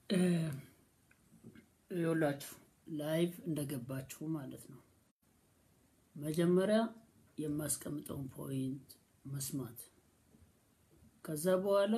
ይኸውላችሁ ላይቭ እንደገባችሁ ማለት ነው። መጀመሪያ የማስቀምጠውን ፖይንት መስማት፣ ከዛ በኋላ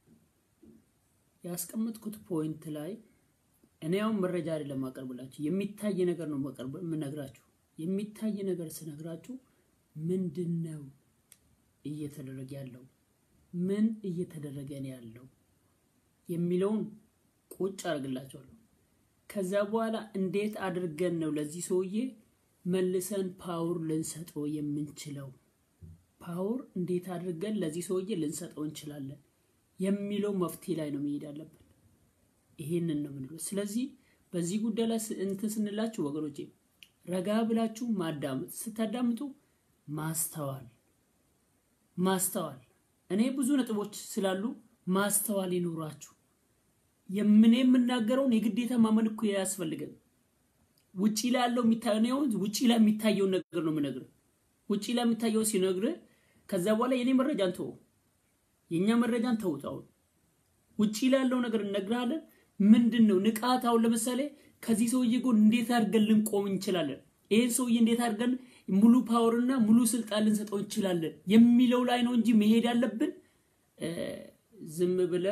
ያስቀመጥኩት ፖይንት ላይ እኔ አሁን መረጃ አይደለም ማቀርብላችሁ፣ የሚታይ ነገር ነው ማቀርብ የምነግራችሁ። የሚታይ ነገር ስነግራችሁ ምንድን ነው እየተደረገ ያለው ምን እየተደረገ ነው ያለው የሚለውን ቁጭ አድርግላችኋለሁ። ከዛ በኋላ እንዴት አድርገን ነው ለዚህ ሰውዬ መልሰን ፓወር ልንሰጠው የምንችለው? ፓወር እንዴት አድርገን ለዚህ ሰውዬ ልንሰጠው እንችላለን የሚለው መፍትሄ ላይ ነው መሄድ አለብን። ይሄንን ነው የምንለው። ስለዚህ በዚህ ጉዳይ ላይ እንትን ስንላችሁ ወገኖቼ ረጋ ብላችሁ ማዳመጥ፣ ስታዳምጡ ማስተዋል ማስተዋል እኔ ብዙ ነጥቦች ስላሉ ማስተዋል ይኖራችሁ። የምን የምናገረውን የግዴታ ማመን እኮ ያስፈልገን። ውጪ ላይ ያለው የሚታየው ውጪ ላይ የሚታየውን ነገር ነው የምነግርህ። ውጪ ላይ የሚታየው ሲነግርህ ከዛ በኋላ የኔ መረጃን ተወው፣ የእኛ መረጃን ተውት። አሁን ውጪ ላይ ያለው ነገር እነግርሃለን። ምንድን ነው ንቃት? አሁን ለምሳሌ ከዚህ ሰውዬ ጎን እንዴት አድርገን ልንቆም እንችላለን? ይህን ሰውዬ እንዴት አድርገን ሙሉ ፓወርና ሙሉ ስልጣን ልንሰጠው እንችላለን የሚለው ላይ ነው እንጂ መሄድ ያለብን ዝም ብለ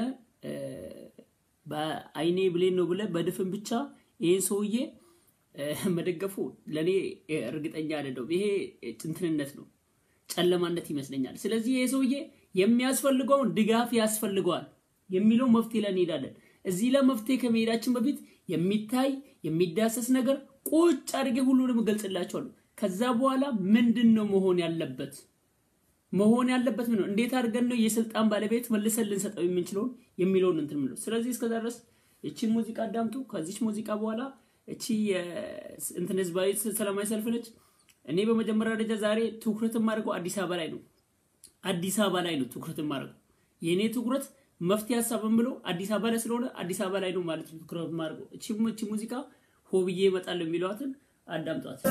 በአይኔ ብሌን ነው ብለ በድፍን ብቻ ይህን ሰውዬ መደገፉ ለእኔ እርግጠኛ አይደለሁም። ይሄ ጭንትንነት ነው፣ ጨለማነት ይመስለኛል። ስለዚህ ይሄ ሰውዬ የሚያስፈልገውን ድጋፍ ያስፈልገዋል የሚለው መፍትሄ ላይ እንሄዳለን። እዚህ ላይ መፍትሄ ከመሄዳችን በፊት የሚታይ የሚዳሰስ ነገር ቁጭ አድርጌ ሁሉንም እገልጽላችኋለሁ። ከዛ በኋላ ምንድን ነው መሆን ያለበት መሆን ያለበት ምን ነው? እንዴት አድርገን ነው የስልጣን ባለቤት መልሰን ልንሰጠው የምንችለውን የሚለውን እንትን ምለው። ስለዚህ እስከዛ ድረስ እቺን ሙዚቃ አዳምጡ። ከዚች ሙዚቃ በኋላ እቺ እንትን ህዝባዊ ሰላማዊ ሰልፍ ነች። እኔ በመጀመሪያ ደረጃ ዛሬ ትኩረት የማደርገው አዲስ አበባ ላይ ነው። አዲስ አበባ ላይ ነው ትኩረት የማደርገው። የእኔ ትኩረት መፍትሄ ሀሳብን ብሎ አዲስ አበባ ላይ ስለሆነ አዲስ አበባ ላይ ነው ማለት ነው ትኩረት የማደርገው። እቺ እቺ ሙዚቃ ሆብዬ እመጣለሁ የሚለዋትን አዳምጧት።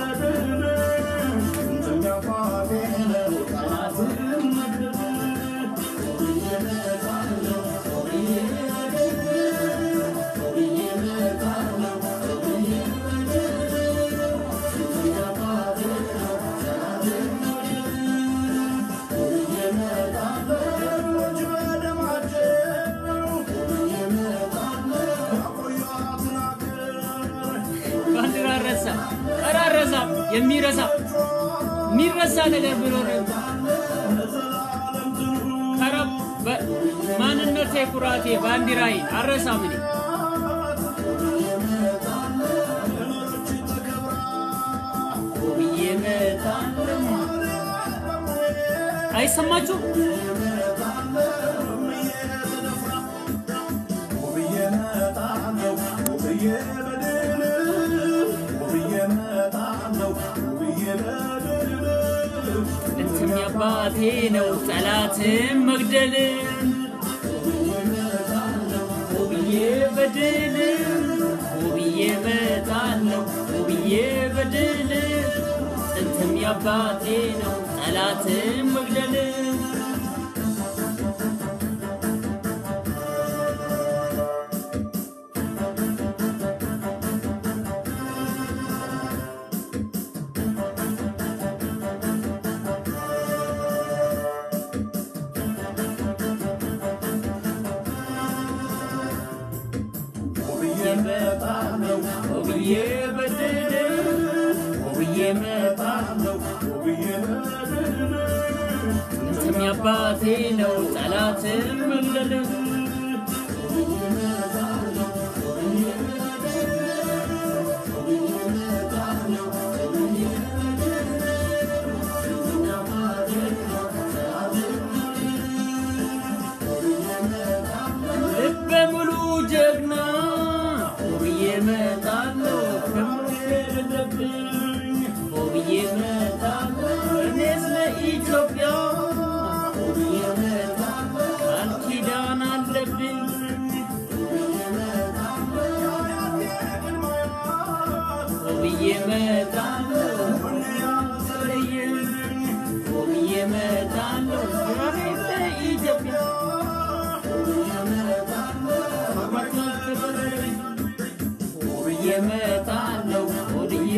ባንዲራ ረሳ ረሳ የሚረሳ የሚረሳ ነገር ቢኖር ከረብ ማንነቴ ኩራቴ ባንዲራዬ አረሳም እኔ ብዬ እመጣለሁ። አይሰማችሁም? ጥንትም የአባቴ ነው ጠላትን መግደል ውብዬ በድል ውብዬ እመጣለሁ ውብዬ በድል ጥንትም የአባቴ ነው ጠላትን መግደል ውብዬ በድል ውብዬ እመጣለሁ ጥንትም የአባቴ ነው ጠላትን መግደል ልበ ሙሉ ጀግና ውብዬ እመጣለሁ ከምትሄድብኝ ውብዬ እመጣለሁ እኔስ ለኢትዮጵያ ውብዬ እመጣለሁ ቃል ኪዳን አለብኝ ውብዬ እመጣለሁ ውብዬ እመጣለሁ ለኢትዮጵያ እመጣለሁ ሆድዬ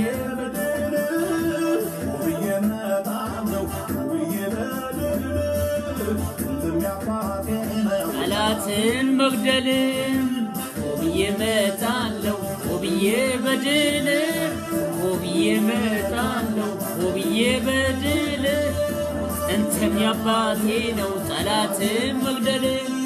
ጠላትን መግደልም ሆብዬ እመጣለሁ ሆብዬ በድል ሆብዬ እመጣለሁ ሆብዬ በድል ጥንትም ያባቴ ነው ጠላትን መግደል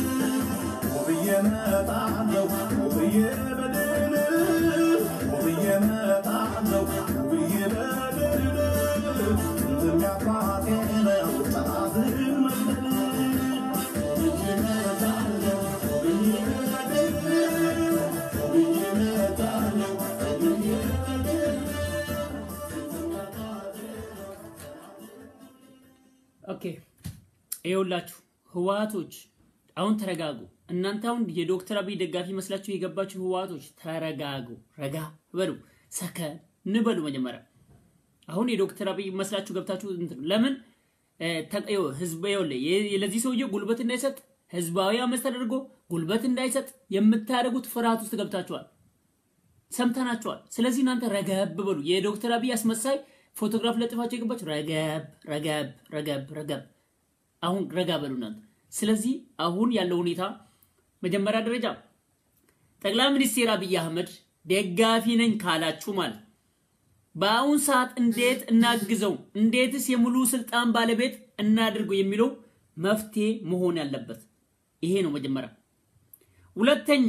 ኦኬ ይኸውላችሁ ህወሓቶች አሁን ተረጋጉ። እናንተ አሁን የዶክተር አብይ ደጋፊ መስላችሁ የገባችሁ ህወሓቶች ተረጋጉ፣ ረጋ በሉ፣ ሰከን በሉ። መጀመሪያ አሁን የዶክተር አብይ መስላችሁ ገብታችሁ እንትን ለምን ህዝብ ለዚህ ሰውዬ ጉልበት እንዳይሰጥ ህዝባዊ አመፅ ተደርጎ ጉልበት እንዳይሰጥ የምታደርጉት ፍርሃት ውስጥ ገብታችኋል። ሰምተናችኋል። ስለዚህ እናንተ ረገብ በሉ። የዶክተር አብይ አስመሳይ ፎቶግራፍ ለጥፋቸው የገባችሁ ረገብ ረገብ ረገብ ረገብ። አሁን ረጋ በሉ እናንተ። ስለዚህ አሁን ያለው ሁኔታ መጀመሪያ ደረጃ ጠቅላይ ሚኒስትር አብይ አህመድ ደጋፊ ነኝ ካላችሁ ማለት በአሁን ሰዓት እንዴት እናግዘው፣ እንዴትስ የሙሉ ስልጣን ባለቤት እናድርገው የሚለው መፍትሄ መሆን ያለበት ይሄ ነው መጀመሪያ። ሁለተኛ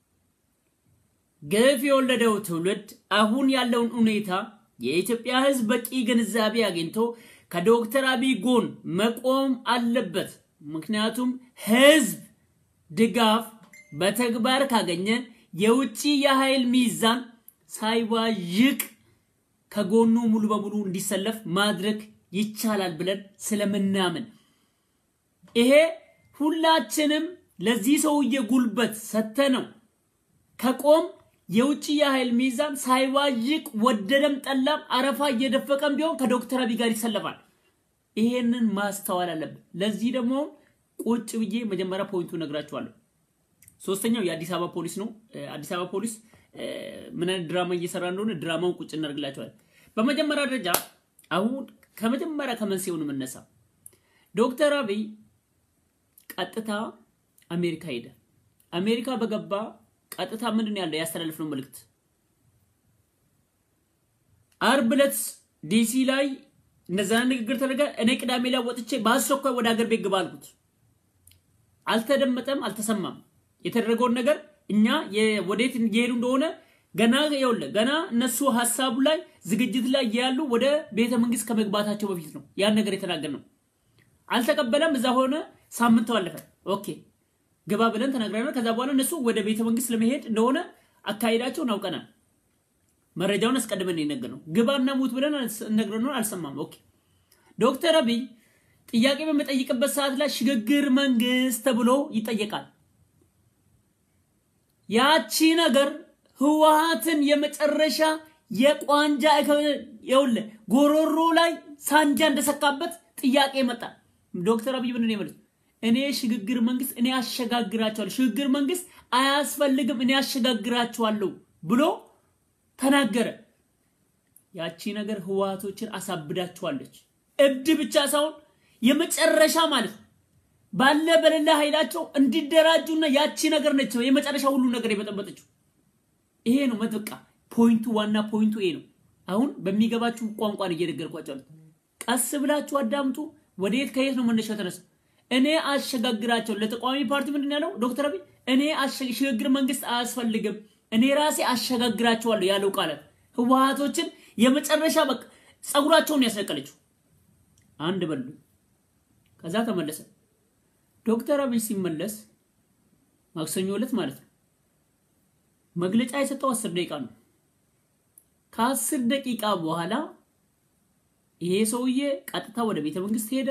ግፍ የወለደው ትውልድ አሁን ያለውን ሁኔታ የኢትዮጵያ ሕዝብ በቂ ግንዛቤ አግኝቶ ከዶክተር አብይ ጎን መቆም አለበት። ምክንያቱም ሕዝብ ድጋፍ በተግባር ካገኘ የውጭ የኃይል ሚዛን ሳይዋዥቅ ከጎኑ ሙሉ በሙሉ እንዲሰለፍ ማድረግ ይቻላል ብለን ስለምናምን ይሄ ሁላችንም ለዚህ ሰውዬ ጉልበት ሰተነው ከቆም የውጭ የኃይል ሚዛን ሳይዋዥቅ ወደደም ጠላም አረፋ እየደፈቀም ቢሆን ከዶክተር አብይ ጋር ይሰለፋል። ይሄንን ማስተዋል አለብን። ለዚህ ደግሞ ቁጭ ብዬ መጀመሪያ ፖይንቱ ነግራችኋለሁ። ሶስተኛው የአዲስ አበባ ፖሊስ ነው። አዲስ አበባ ፖሊስ ምን አይነት ድራማ እየሰራ እንደሆነ ድራማውን ቁጭ እናደርግላችኋል። በመጀመሪያ ደረጃ አሁን ከመጀመሪያ ከመንስኤውን የምነሳ ዶክተር አብይ ቀጥታ አሜሪካ ሄደ። አሜሪካ በገባ ቀጥታ ምንድን ነው ያለው ያስተላልፍነው መልእክት አርብ ዕለት ዲሲ ላይ እንደዛ ንግግር ተደረገ። እኔ ቅዳሜ ላይ ወጥቼ በአስቸኳይ ወደ ሀገር ቤት ግባ አልኩት። አልተደመጠም፣ አልተሰማም። የተደረገውን ነገር እኛ ወዴት እየሄዱ እንደሆነ ገና ይኸውልህ ገና እነሱ ሀሳቡ ላይ ዝግጅት ላይ ያሉ ወደ ቤተ መንግስት ከመግባታቸው በፊት ነው ያን ነገር የተናገር ነው። አልተቀበለም። እዛ ሆነ። ሳምንት አለፈ። ኦኬ ግባ ብለን ተናግረናል። ከዛ በኋላ እነሱ ወደ ቤተ መንግስት ለመሄድ እንደሆነ አካሄዳቸውን አውቀናል። መረጃውን አስቀድመን የነገር ነው። ግባና ሙት ብለን ነግረነው አልሰማም። ኦኬ ዶክተር አብይ ጥያቄ በሚጠይቅበት ሰዓት ላይ ሽግግር መንግስት ተብሎ ይጠየቃል። ያቺ ነገር ህወሓትን የመጨረሻ የቋንጃ ይኸውልህ ጎሮሮ ላይ ሳንጃ እንደሰካበት ጥያቄ መጣ። ዶክተር አብይ ምንድን ነው የመለሱት? እኔ ሽግግር መንግስት እኔ አሸጋግራቸዋለሁ፣ ሽግግር መንግስት አያስፈልግም፣ እኔ አሸጋግራቸዋለሁ ብሎ ተናገረ። ያቺ ነገር ህወሓቶችን አሳብዳቸዋለች። እብድ ብቻ ሳይሆን የመጨረሻ ማለት ነው ባለ በሌላ ኃይላቸው እንዲደራጁና ያቺ ነገር ነች የመጨረሻ ሁሉ ነገር የበጠበጠችው። ይሄ ነው መጥቃ ፖይንቱ፣ ዋና ፖይንቱ ይሄ ነው። አሁን በሚገባችሁ ቋንቋን እየነገርኳቸው ቀስ ብላችሁ አዳምጡ። ወደየት ከየት ነው መነሻው ተነሳ እኔ አሸጋግራቸው ለተቃዋሚ ፓርቲ ምንድን ያለው ዶክተር አብይ እኔ ሽግግር መንግስት አያስፈልግም እኔ ራሴ አሸጋግራቸዋለሁ ያለው ቃላት ህወሓቶችን የመጨረሻ በቃ ጸጉራቸውን ያስነቀለችው አንድ በሉ። ከዛ ተመለሰ። ዶክተር አብይ ሲመለስ ማክሰኞ ዕለት ማለት ነው መግለጫ የሰጠው አስር ደቂቃ ነው። ከአስር ደቂቃ በኋላ ይሄ ሰውዬ ቀጥታ ወደ ቤተ መንግስት ሄደ።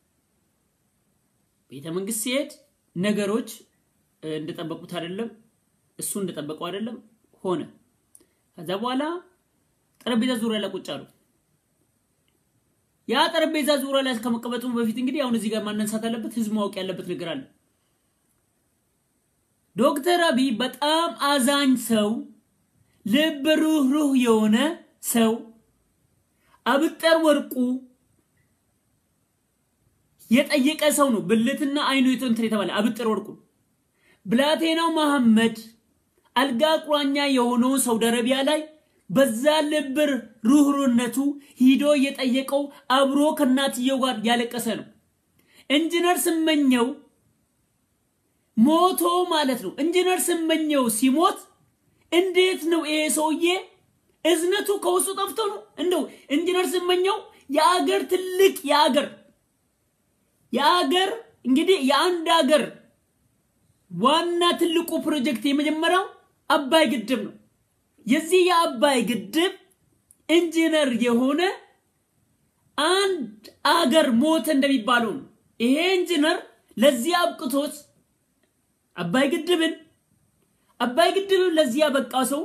ቤተ መንግስት ሲሄድ ነገሮች እንደጠበቁት አይደለም፣ እሱ እንደጠበቀው አይደለም ሆነ። ከዛ በኋላ ጠረጴዛ ዙሪያ ላይ ቁጭ አሉ። ያ ጠረጴዛ ዙሪያ ላይ ከመቀመጡ በፊት እንግዲህ አሁን እዚህ ጋር ማነሳት አለበት፣ ህዝብ ማወቅ ያለበት ነገር አለ። ዶክተር አብይ በጣም አዛኝ ሰው፣ ልብ ሩህሩህ የሆነ ሰው አብጠር ወርቁ የጠየቀ ሰው ነው። ብልትና አይኑ እንትን የተባለ አብጠር ወርቁ ብላቴናው መሐመድ አልጋ ቁራኛ የሆነውን ሳውዲ አረቢያ ላይ በዛ ልብ ሩህሩህነቱ ሂዶ የጠየቀው አብሮ ከእናትየው ጋር ያለቀሰ ነው። ኢንጂነር ስመኘው ሞቶ ማለት ነው። ኢንጂነር ስመኘው ሲሞት እንዴት ነው ይሄ ሰውዬ እዝነቱ ከውስጡ ጠፍቶ ነው? እንደው ኢንጂነር ስመኘው የአገር ትልቅ የአገር የአገር እንግዲህ የአንድ አገር ዋና ትልቁ ፕሮጀክት የመጀመሪያው አባይ ግድብ ነው። የዚህ የአባይ ግድብ ኢንጂነር የሆነ አንድ አገር ሞተ እንደሚባለው ነው። ይሄ ኢንጂነር ለዚህ አብቅቶት አባይ ግድብን አባይ ግድብን ለዚህ ያበቃ ሰው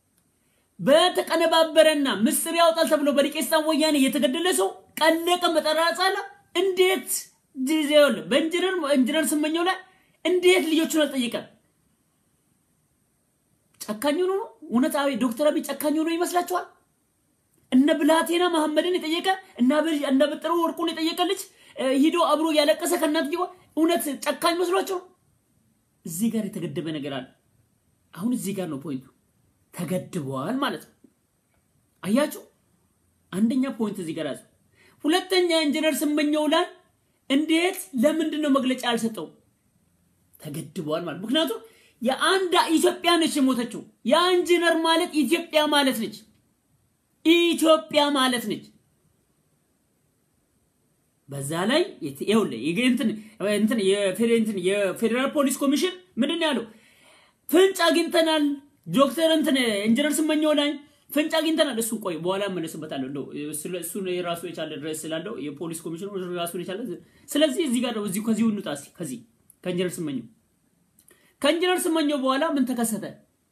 በተቀነባበረና ምስጢር ያወጣል ተብሎ በዲቄስታን ወያኔ የተገደለ ሰው ቀለቀ መጠራጻለ እንዴት ዲዜል በኢንጂነር ኢንጂነር ስመኘው ላይ እንዴት ልጆቹን አልጠየቀም? ጨካኝ ሆኖ ነው? እውነት አቤ ዶክተር አብይ ጨካኝ ሆኖ ይመስላችኋል? እነ ብላቴና መሐመድን የጠየቀ እነ በጥሩ ወርቁን የጠየቀ ልጅ ሂዶ አብሮ ያለቀሰ ከእናትየው እውነት ጨካኝ መስሏቸው? እዚህ ጋር የተገደበ ነገር አለ። አሁን እዚህ ጋር ነው ፖይንቱ። ተገድበዋል ማለት ነው። አያችሁ፣ አንደኛ ፖይንት እዚህ ጋር ያዘው። ሁለተኛ ኢንጂነር ስመኘው ላይ እንዴት ለምንድን ነው መግለጫ ያልሰጠው? ተገድበዋል ማለት ምክንያቱም የአንድ ኢትዮጵያ ነች የሞተችው። ያ ኢንጂነር ማለት ኢትዮጵያ ማለት ነች። ኢትዮጵያ ማለት ነች። በዛ ላይ የፌዴራል ፖሊስ ኮሚሽን ምንድን ነው ያለው? ፍንጭ አግኝተናል ዶክተር እንትን ኢንጂነር ስመኘው ላይ ፍንጭ አግኝተናል። እሱ ቆይ በኋላ መለስበታለሁ። እንደው እሱ የራሱ የቻለ ድረስ ስላለው የፖሊስ ኮሚሽኑ ራሱ የቻለ ስለዚህ እዚህ ጋር ነው። እዚሁ ከዚሁ እንውጣ እስኪ ከዚህ ከኢንጂነር ስመኘው ከኢንጂነር ስመኘው በኋላ ምን ተከሰተ?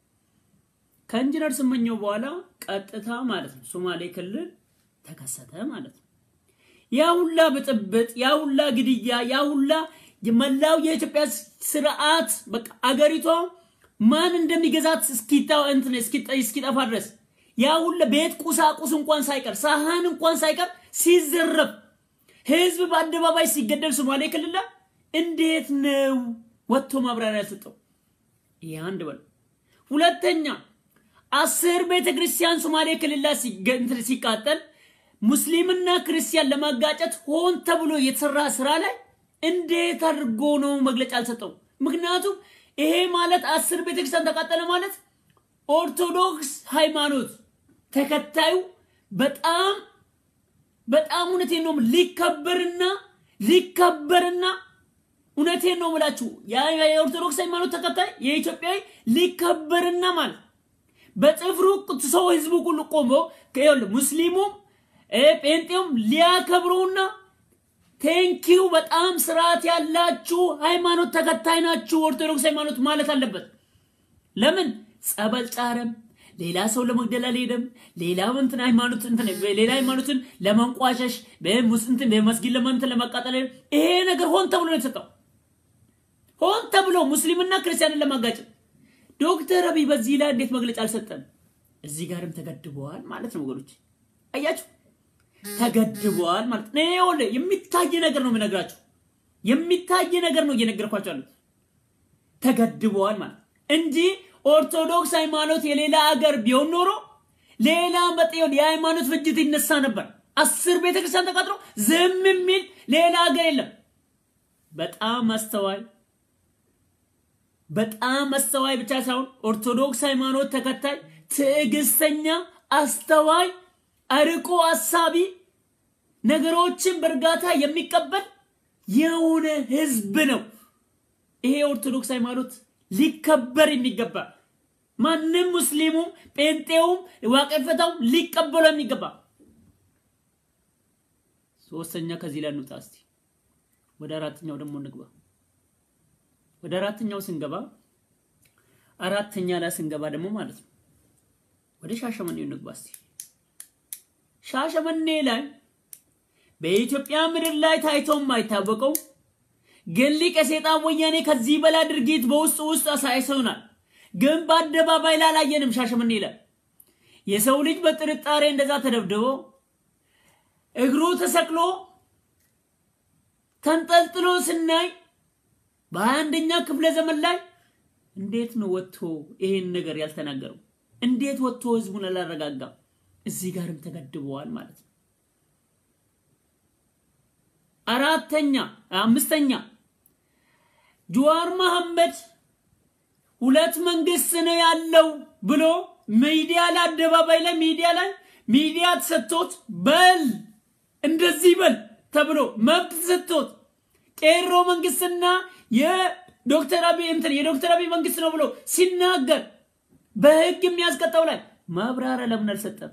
ከኢንጂነር ስመኘው በኋላ ቀጥታ ማለት ነው ሶማሌ ክልል ተከሰተ ማለት ነው። ያ ሁላ ብጥብጥ፣ ያ ሁላ ግድያ፣ ያ ሁላ መላው የኢትዮጵያ ስርዓት በቃ አገሪቷ ማን እንደሚገዛት እስኪታ እንትን እስኪጠፋ ድረስ ያ ሁላ ቤት ቁሳቁስ እንኳን ሳይቀር ሳህን እንኳን ሳይቀር ሲዘረፍ ህዝብ በአደባባይ ሲገደል ሶማሌ ክልል እንዴት ነው ወጥቶ ማብራሪያ ያልሰጠው? ይህ አንድ በል። ሁለተኛ አስር ቤተ ክርስቲያን ሶማሌ ክልል ላይ ሲቃጠል ሙስሊምና ክርስቲያን ለማጋጨት ሆን ተብሎ የተሰራ ስራ ላይ እንዴት አድርጎ ነው መግለጫ አልሰጠው? ምክንያቱም ይሄ ማለት አስር ቤተክርስቲያን ተቃጠለ ማለት ኦርቶዶክስ ሃይማኖት ተከታዩ በጣም በጣም እውነቴን ነው ሊከበርና ሊከበርና እውነቴን ነው ምላችሁ የኦርቶዶክስ ሃይማኖት ተከታይ የኢትዮጵያዊ ሊከበርና ማለት በጥፍሩ ሰው ህዝቡ ሁሉ ቆሞ ሙስሊሙም ጴንጤውም ሊያከብረውና ቴንኪው በጣም ስርዓት ያላችሁ ሃይማኖት ተከታይ ናችሁ ኦርቶዶክስ ሃይማኖት ማለት አለበት። ለምን ጸበል ጫረም፣ ሌላ ሰው ለመግደል አልሄደም፣ ሌላ እንትን ሃይማኖት እንትን ሌላ ሃይማኖትን ለመንቋሸሽ በሙስሊም በመስጊድ ለማንትን ለማቃጠል ይሄ ነገር ሆን ተብሎ ነው የተሰጠው። ሆን ተብሎ ሙስሊምና ክርስቲያንን ለማጋጨት ዶክተር አብይ በዚህ ላይ እንዴት መግለጫ አልሰጠም? እዚህ ጋርም ተገድበዋል ማለት ነው ወገኖች፣ አያችሁ ተገድበዋል ማለት ነው። ይኸውልህ የሚታይ ነገር ነው የምነግራችሁ፣ የሚታይ ነገር ነው እየነገርኳቸው ያሉት። ተገድበዋል ማለት እንጂ ኦርቶዶክስ ሃይማኖት የሌላ ሀገር ቢሆን ኖሮ ሌላ መጤውን የሃይማኖት ፍጅት ይነሳ ነበር። አስር ቤተክርስቲያን ተቃጥሎ ዝም የሚል ሌላ ሀገር የለም። በጣም አስተዋይ በጣም አስተዋይ ብቻ ሳይሆን ኦርቶዶክስ ሃይማኖት ተከታይ ትዕግስተኛ፣ አስተዋይ፣ አርቆ አሳቢ፣ ነገሮችን በእርጋታ የሚቀበል የሆነ ህዝብ ነው። ይሄ ኦርቶዶክስ ሃይማኖት ሊከበር የሚገባ ማንም ሙስሊሙም ጴንጤውም ዋቀፈታውም ሊቀበሉ የሚገባ ሶስተኛ ከዚህ ላይ እንውጣ እስቲ ወደ አራተኛው ደግሞ እንግባ ወደ አራተኛው ስንገባ አራተኛ ላይ ስንገባ ደግሞ ማለት ነው ወደ ሻሸመኔው እንግባ እስቲ ሻሸመኔ ላይ በኢትዮጵያ ምድር ላይ ታይቶ የማይታወቀው ግን ሊቀ ሰይጣን ወያኔ ከዚህ በላይ ድርጊት በውስጥ ውስጥ አሳይተውናል። ግን በአደባባይ ላይ አላየንም። ሻሸመኔ ላይ የሰው ልጅ በጥርጣሬ እንደዛ ተደብድቦ እግሩ ተሰቅሎ ተንጠልጥሎ ስናይ በሀያ አንደኛ ክፍለ ዘመን ላይ እንዴት ነው ወጥቶ ይሄን ነገር ያልተናገረው? እንዴት ወጥቶ ህዝቡን አላረጋጋም? እዚህ ጋርም ተገድበዋል ማለት ነው። አራተኛ አምስተኛ ጀዋር መሐመድ ሁለት መንግስት ነው ያለው ብሎ ሚዲያ ላይ አደባባይ ላይ ሚዲያ ላይ ሚዲያ ተሰጥቶት በል እንደዚህ በል ተብሎ መብት ተሰጥቶት ቄሮ መንግስትና የዶክተር አብይ እንትን የዶክተር አብይ መንግስት ነው ብሎ ሲናገር በህግ የሚያስቀጣው ላይ ማብራሪያ ለምን አልሰጠም?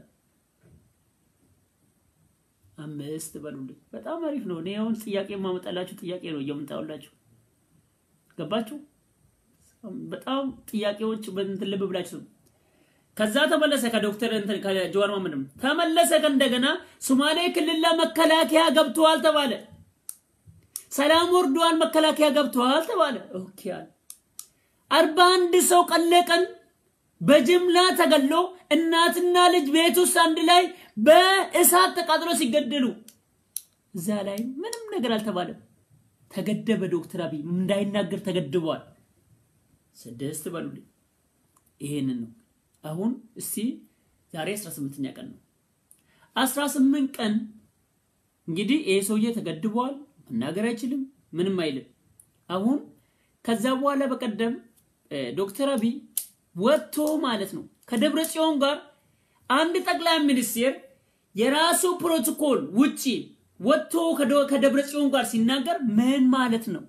አምስት በሉልኝ። በጣም አሪፍ ነው። እኔ አሁን ጥያቄ የማመጣላችሁ ጥያቄ ነው እየምጣውላችሁ። ገባችሁ? በጣም ጥያቄዎች በእንትን ልብ ብላችሁ ከዛ ተመለሰ ከዶክተር እንትን ከጀዋር መሐመድም ተመለሰ። ከእንደገና ሶማሌ ክልል ላይ መከላከያ ገብተዋል ተባለ። ሰላም ወርዷል፣ መከላከያ ገብተዋል ተባለ። ኦኬ አለ። አርባ አንድ ሰው ቀለቀን በጅምላ ተገሎ እናትና ልጅ ቤት ውስጥ አንድ ላይ በእሳት ተቃጥሎ ሲገደሉ እዛ ላይ ምንም ነገር አልተባለም። ተገደበ። ዶክተር አብይ እንዳይናገር ተገድበዋል። ስድስት በሉልኝ። ይሄንን ነው አሁን እስቲ ዛሬ 18ኛ ቀን ነው። 18 ቀን እንግዲህ ይሄ ሰውዬ ተገድበዋል። መናገር አይችልም፣ ምንም አይልም። አሁን ከዛ በኋላ በቀደም ዶክተር አብይ ወጥቶ ማለት ነው ከደብረ ጽዮን ጋር አንድ ጠቅላይ ሚኒስቴር የራሱ ፕሮቶኮል ውጪ ወጥቶ ከደብረ ጽዮን ጋር ሲናገር ምን ማለት ነው?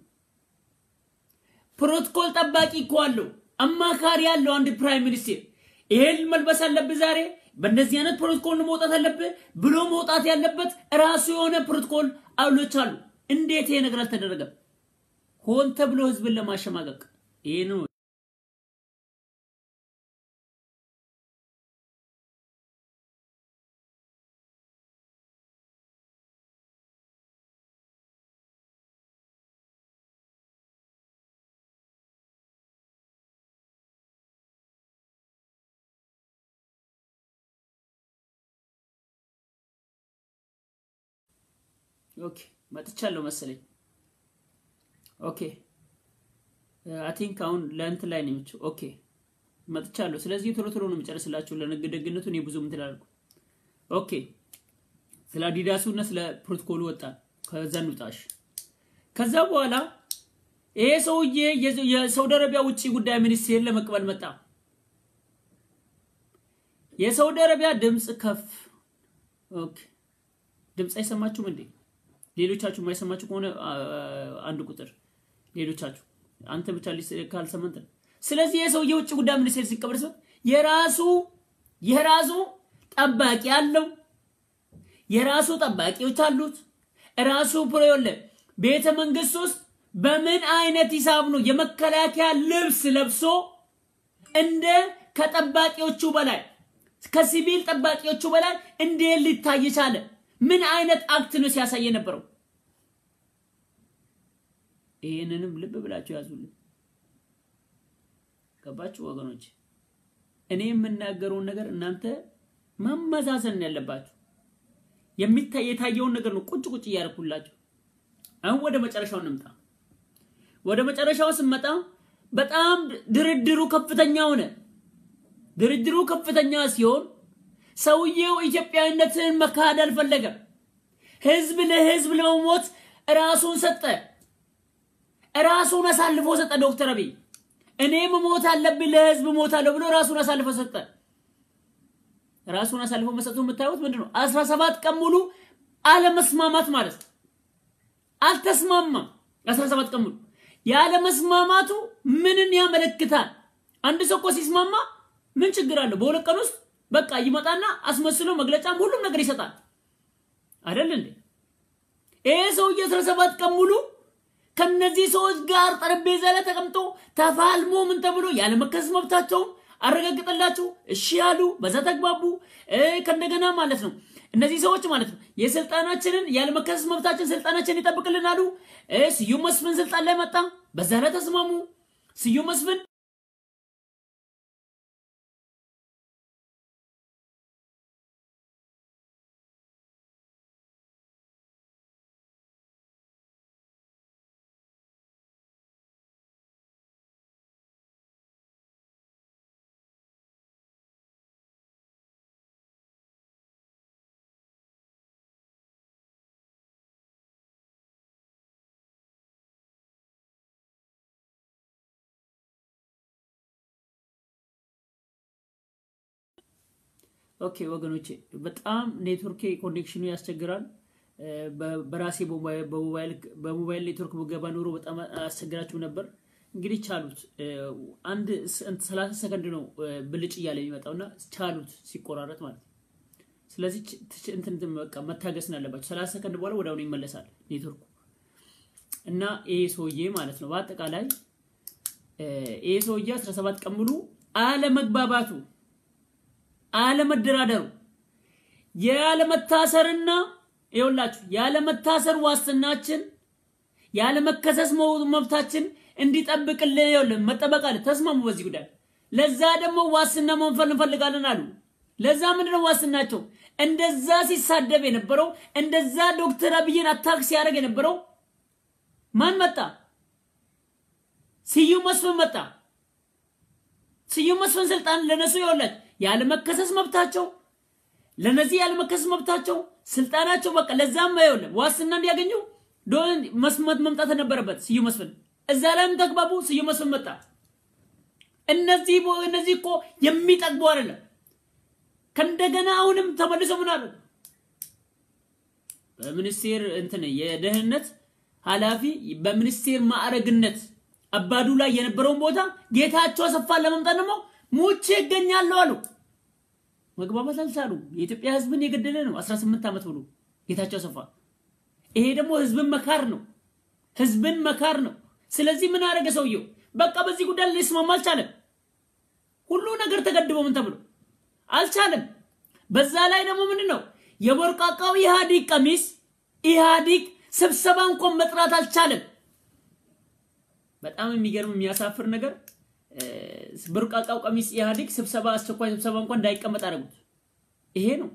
ፕሮቶኮል ጠባቂ እኮ አለው፣ አማካሪ ያለው አንድ ፕራይም ሚኒስቴር ይሄን መልበስ አለብህ ዛሬ በእንደዚህ አይነት ፕሮቶኮል መውጣት አለብህ ብሎ መውጣት ያለበት ራሱ የሆነ ፕሮቶኮል አውሎች አሉ። እንዴት ይሄ ነገር አልተደረገም? ሆን ተብሎ ህዝብን ለማሸማቀቅ ይሄ ነው። ኦኬ መጥቻለሁ መሰለኝ። ኦኬ አይ ቲንክ አሁን ለእንትን ላይ ነው የሚችው። ኦኬ መጥቻለሁ። ስለዚህ ቶሎ ቶሎ ነው የሚጨርስላችሁ። ለንግድ ደግነቱ እኔ ብዙ እንትን አላልኩ። ኦኬ ስለ አዲዳሱ እና ስለ ፕሮቶኮሉ ወጣ። ከዛ እንውጣሽ። ከዛ በኋላ ይሄ ሰውዬ የሳውዲ አረቢያ ውጭ ጉዳይ ሚኒስቴር ለመቀበል መጣ። የሳውዲ አረቢያ ድምፅ ከፍ ኦኬ ድምፅ አይሰማችሁም እንዴ? ሌሎቻችሁ የማይሰማችሁ ከሆነ አንድ ቁጥር ሌሎቻችሁ አንተ ብቻ ካልሰማንት ነው። ስለዚህ የሰው የውጭ ጉዳይ ሚኒስቴር ሲቀበል ሰው የራሱ የራሱ ጠባቂ አለው፣ የራሱ ጠባቂዎች አሉት። ራሱ ፕሮዮለ ቤተ መንግስት ውስጥ በምን አይነት ሂሳብ ነው የመከላከያ ልብስ ለብሶ እንደ ከጠባቂዎቹ በላይ ከሲቪል ጠባቂዎቹ በላይ እንዴት ሊታይ ቻለ? ምን አይነት አክት ነው ሲያሳይ የነበረው? ይህንንም ልብ ብላችሁ ያዙልን። ገባችሁ ወገኖች? እኔ የምናገረውን ነገር እናንተ ማመዛዘን ያለባችሁ። የሚታይ የታየውን ነገር ነው ቁጭ ቁጭ እያደረኩላችሁ። አሁን ወደ መጨረሻው እንምጣ። ወደ መጨረሻው ስንመጣ በጣም ድርድሩ ከፍተኛ ሆነ። ድርድሩ ከፍተኛ ሲሆን ሰውየው ኢትዮጵያዊነትን መካድ አልፈለገም። ህዝብ ለህዝብ ለመሞት ራሱን ሰጠ። ራሱን አሳልፎ ሰጠ። ዶክተር አብይ እኔ መሞት አለብኝ ለህዝብ ሞታለሁ ብሎ ራሱን አሳልፎ ሰጠ። ራሱን አሳልፎ መስጠቱ የምታዩት ምንድን ነው? አስራ ሰባት ቀን ሙሉ አለመስማማት ማለት ነው። አልተስማማም። አስራ ሰባት ቀን ሙሉ ያለመስማማቱ ምንን ያመለክታል? አንድ ሰው እኮ ሲስማማ ምን ችግር አለው? በሁለት ቀን ውስጥ በቃ ይመጣና አስመስሎ መግለጫም ሁሉም ነገር ይሰጣል አይደል እንዴ? ይሄ ሰውዬ አስራ ሰባት ቀን ሙሉ ከነዚህ ሰዎች ጋር ጠረጴዛ ላይ ተቀምጦ ተፋልሞ ምን ተብሎ ያለመከሰስ መብታቸውን አረጋግጠላቸው እሺ ያሉ፣ በዛ ተግባቡ። ከእንደገና ማለት ነው እነዚህ ሰዎች ማለት ነው የስልጣናችንን ያለመከሰስ መብታችን ስልጣናችንን ይጠብቅልን አሉ። ስዩም መስፍን ስልጣን ላይ መጣ፣ በዛ ላይ ተስማሙ። ስዩም መስፍን ኦኬ ወገኖቼ፣ በጣም ኔትወርክ ኮኔክሽኑ ያስቸግራል። በራሴ በሞባይል ኔትወርክ በገባ ኖሮ በጣም አስቸግራችሁ ነበር። እንግዲህ ቻሉት። አንድ ሰላሳ ሰከንድ ነው ብልጭ እያለ የሚመጣው እና ቻሉት ሲቆራረጥ ማለት ነው። ስለዚህ እንትን በቃ መታገስን አለባቸው። ሰላሳ ሰከንድ በኋላ ወደ አሁኑ ይመለሳል ኔትወርኩ እና ይሄ ሰውዬ ማለት ነው በአጠቃላይ ይሄ ሰውዬ 17 ቀን ሙሉ አለመግባባቱ፣ አለመደራደሩ፣ ያለመታሰርና ይኸውላችሁ ያለመታሰር ዋስትናችን ያለመከሰስ መብታችን እንዲጠብቅልን ይኸውልህ መጠበቅ አለ። ተስማሙ በዚህ ጉዳይ። ለዛ ደግሞ ዋስትና መንፈል እንፈልጋለን አሉ። ለዛ ምንድነው ዋስትናቸው? እንደዛ ሲሳደብ የነበረው እንደዛ ዶክተር አብይን አታክ ሲያደርግ የነበረው ማን መጣ? ስዩም መስፍን መጣ። ስዩም መስፍን ስልጣን ለነሱ ይኸውላችሁ ያለመከሰስ መብታቸው ለነዚህ ያለመከሰስ መብታቸው ስልጣናቸው በቃ ለዛም ይኸውልህ ዋስትና እንዲያገኙ መስመት መምጣት ነበረበት። ስዩም መስፍን እዛ ላይም ተግባቡ። ስዩም መስፍን መጣ። እነዚህ እነዚህ እኮ የሚጠግቡ አይደለም። ከእንደገና አሁንም ተመልሶ ምን አሉ? በሚኒስቴር እንትን የደህንነት ኃላፊ በሚኒስቴር ማዕረግነት አባዱ ላይ የነበረውን ቦታ ጌታቸው አሰፋን ለመምጣት ደግሞ ሙቼ ይገኛለሁ አሉ። መግባባት አልቻሉ። የኢትዮጵያ ሕዝብን የገደለ ነው 18 ዓመት ብሎ ጌታቸው አሰፋ። ይሄ ደግሞ ሕዝብን መካር ነው። ሕዝብን መካር ነው። ስለዚህ ምን አደረገ ሰውየው? በቃ በዚህ ጉዳይ ሊስማማ አልቻለም። ሁሉ ነገር ተገድቦ ምን ተብሎ አልቻለም። በዛ ላይ ደግሞ ምንድን ነው የቦርቃቃው ኢህአዲግ ቀሚስ ኢህአዲግ ስብሰባ እንኳን መጥራት አልቻለም። በጣም የሚገርም የሚያሳፍር ነገር ቦርቃቃው ቀሚስ ኢህአዲግ ስብሰባ አስቸኳይ ስብሰባ እንኳን እንዳይቀመጥ አደረጉት። ይሄ ነው።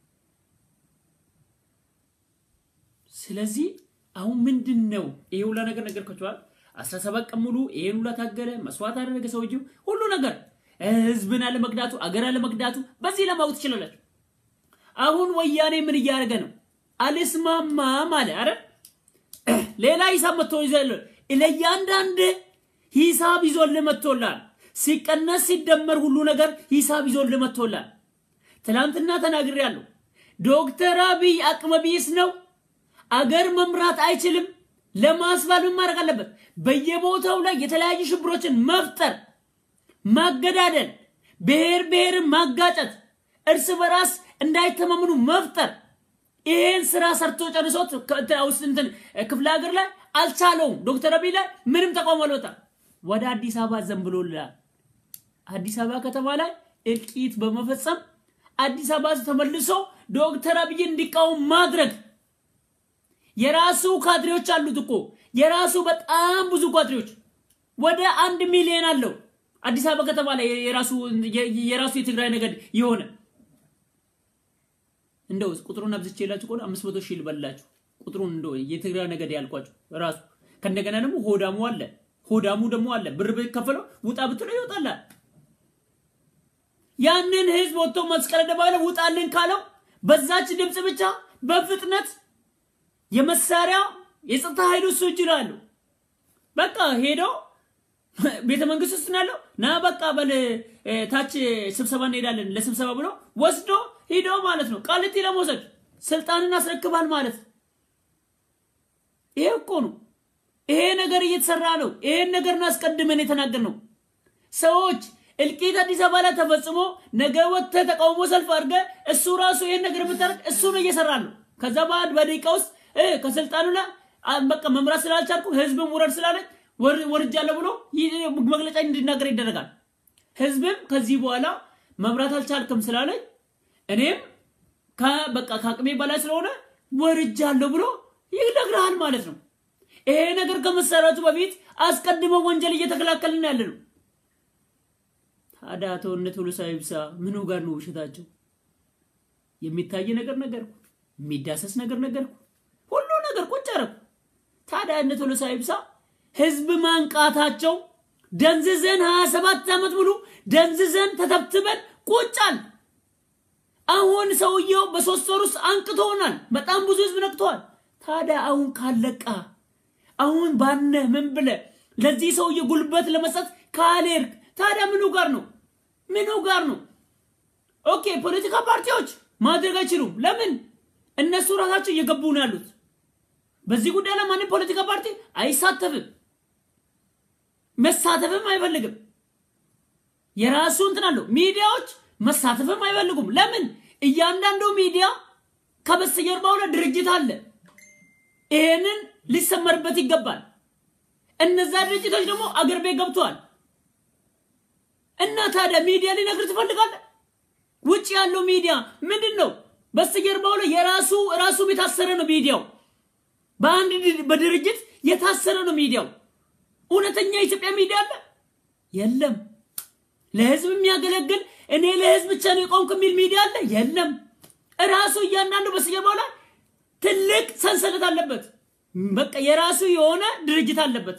ስለዚህ አሁን ምንድን ነው ይሄ ሁላ ነገር ነገርኳቸዋል። 17 ቀን ሙሉ ይሄን ሁላ ታገለ፣ መስዋዕት አደረገ ሰውዬው ሁሉ ነገር ህዝብን አለመግዳቱ አገር አለመግዳቱ በዚህ ለማወቅ ትችላላችሁ። አሁን ወያኔ ምን እያደረገ ነው? አልስማማም አለ። አረ ሌላ ሂሳብ መጥቶ ይዘል ለእያንዳንድ ሂሳብ ይዞልህ መጥቶላል። ሲቀነስ ሲደመር ሁሉ ነገር ሂሳብ ይዞልህ መጥቶላል። ትናንትና ተናግሬያለሁ። ዶክተር አብይ አቅመ ቢስ ነው። አገር መምራት አይችልም። ለማስባል ምን ማድረግ አለበት? በየቦታው ላይ የተለያዩ ሽብሮችን መፍጠር ማገዳደል፣ ብሔር ብሔርን ማጋጨት፣ እርስ በራስ እንዳይተማመኑ መፍጠር። ይሄን ስራ ሰርቶ ጨርሶት እንትን ክፍለ ሀገር ላይ አልቻለውም። ዶክተር አብይ ላይ ምንም ተቃውሞ አልወጣም። ወደ አዲስ አበባ ዘንብሎላል። አዲስ አበባ ከተማ ላይ እልቂት በመፈጸም አዲስ አበባ ተመልሶ ዶክተር አብይን እንዲቃወም ማድረግ የራሱ ካድሬዎች አሉት እኮ የራሱ በጣም ብዙ ካድሬዎች ወደ አንድ ሚሊዮን አለው። አዲስ አበባ ከተማ ላይ የራሱ የራሱ የትግራይ ነገድ የሆነ እንደው ቁጥሩን አብዝቼ የላችሁ ከሆነ አምስት መቶ ሺህ ልበላችሁ። ቁጥሩን እንደው የትግራይ ነገድ ያልኳችሁ ራሱ ከእንደገና ደግሞ ሆዳሙ አለ። ሆዳሙ ደግሞ አለ። ብር ከፈለው ውጣ ብትለው ይወጣላል። ያንን ህዝብ ወጥቶ መስቀል አደባባይ ውጣልን ካለው በዛች ድምፅ ብቻ በፍጥነት የመሳሪያ የጸጥታ ኃይሉ እሱ እጅ ነው ያለው። በቃ ሄደው ቤተ መንግስት ውስጥ ነው ያለው። ና በቃ በል ታች ስብሰባ እንሄዳለን ለስብሰባ ብሎ ወስዶ ሂዶ ማለት ነው ቃሊቲ ለመውሰድ ስልጣንን አስረክባል ማለት ይሄ እኮ ነው። ይሄ ነገር እየተሰራ ነው። ይሄን ነገር ነው አስቀድመን የተናገር ነው። ሰዎች እልቂት አዲስ አበባ ላይ ተፈጽሞ ነገ ወጥተህ ተቃውሞ ሰልፍ አድርገህ እሱ ራሱ ይሄን ነገር የምታደርግ እሱ ነው እየሰራ ነው። ከዛ በአንድ በደቂቃ ውስጥ ከስልጣኑ ላይ በቃ መምራት ስላልቻልኩ ህዝብም ውረድ ስላለኝ ወርጃለሁ ብሎ መግለጫ እንዲናገር ይደረጋል። ህዝብም ከዚህ በኋላ መምራት አልቻልክም ስላለኝ እኔም በቃ ከአቅሜ በላይ ስለሆነ ወርጃለሁ ብሎ ይነግርሃል ማለት ነው። ይሄ ነገር ከመሰረቱ በፊት አስቀድመው ወንጀል እየተከላከልን ያለ ነው። ታዲያ አቶ እነ ቶሎሳ ይብሳ ምኑ ጋር ነው ውሸታቸው? የሚታይ ነገር ነገርኩ፣ የሚዳሰስ ነገር ነገርኩ፣ ሁሉ ነገር ቁጭ አደረኩ። ታዲያ እነ ቶሎሳ ይብሳ ህዝብ ማንቃታቸው ደንዝዘን 27 ዓመት ሙሉ ደንዝዘን ተተብትበን ቁጫል። አሁን ሰውየው በሶስት ወር ውስጥ አንቅቶናል። በጣም ብዙ ህዝብ ነቅተዋል። ታዲያ አሁን ካለቃ አሁን ባነ ምን ብለ ለዚህ ሰውዬ ጉልበት ለመስጠት ካልሄድክ ታዲያ ምኑ ጋር ነው? ምኑ ጋር ነው? ኦኬ ፖለቲካ ፓርቲዎች ማድረግ አይችሉም። ለምን? እነሱ ራሳቸው እየገቡ ነው ያሉት። በዚህ ጉዳይ ላይ ማንም ፖለቲካ ፓርቲ አይሳተፍም፣ መሳተፍም አይፈልግም። የራሱ እንትን አለው። ሚዲያዎች መሳተፍም አይፈልጉም። ለምን? እያንዳንዱ ሚዲያ ከበስተጀርባው ላይ ድርጅት አለ። ይሄንን ሊሰመርበት ይገባል። እነዛ ድርጅቶች ደግሞ አገር ቤት ገብተዋል። እና ታዲያ ሚዲያ ሊነግር ትፈልጋለህ? ውጭ ያለው ሚዲያ ምንድን ነው? በስተጀርባው ላይ የራሱ ራሱ የታሰረ ነው ሚዲያው። በአንድ በድርጅት የታሰረ ነው ሚዲያው። እውነተኛ የኢትዮጵያ ሚዲያ አለ የለም። ለህዝብ የሚያገለግል እኔ ለህዝብ ብቻ ነው የቆምኩ የሚል ሚዲያ አለ የለም። ራሱ እያንዳንዱ በስተጀርባው ላይ ትልቅ ሰንሰለት አለበት። በቃ የራሱ የሆነ ድርጅት አለበት።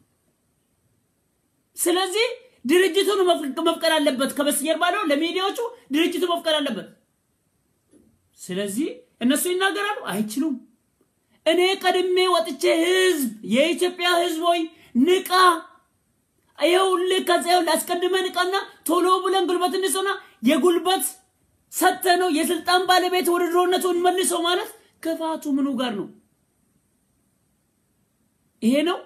ስለዚህ ድርጅቱን መፍቀድ አለበት። ከበስተጀርባ ነው ለሚዲያዎቹ ድርጅቱ መፍቀድ አለበት። ስለዚህ እነሱ ይናገራሉ፣ አይችሉም። እኔ ቀድሜ ወጥቼ ህዝብ የኢትዮጵያ ህዝብ ሆይ ንቃ፣ ይኸውልህ ከዛ ይኸውልህ አስቀድመ ንቃና ቶሎ ብለን ጉልበት እንስሆና የጉልበት ሰተ ነው የስልጣን ባለቤት ወደ ድሮነቱ እንመልሰው ማለት ክፋቱ ምኑ ጋር ነው? ይሄ ነው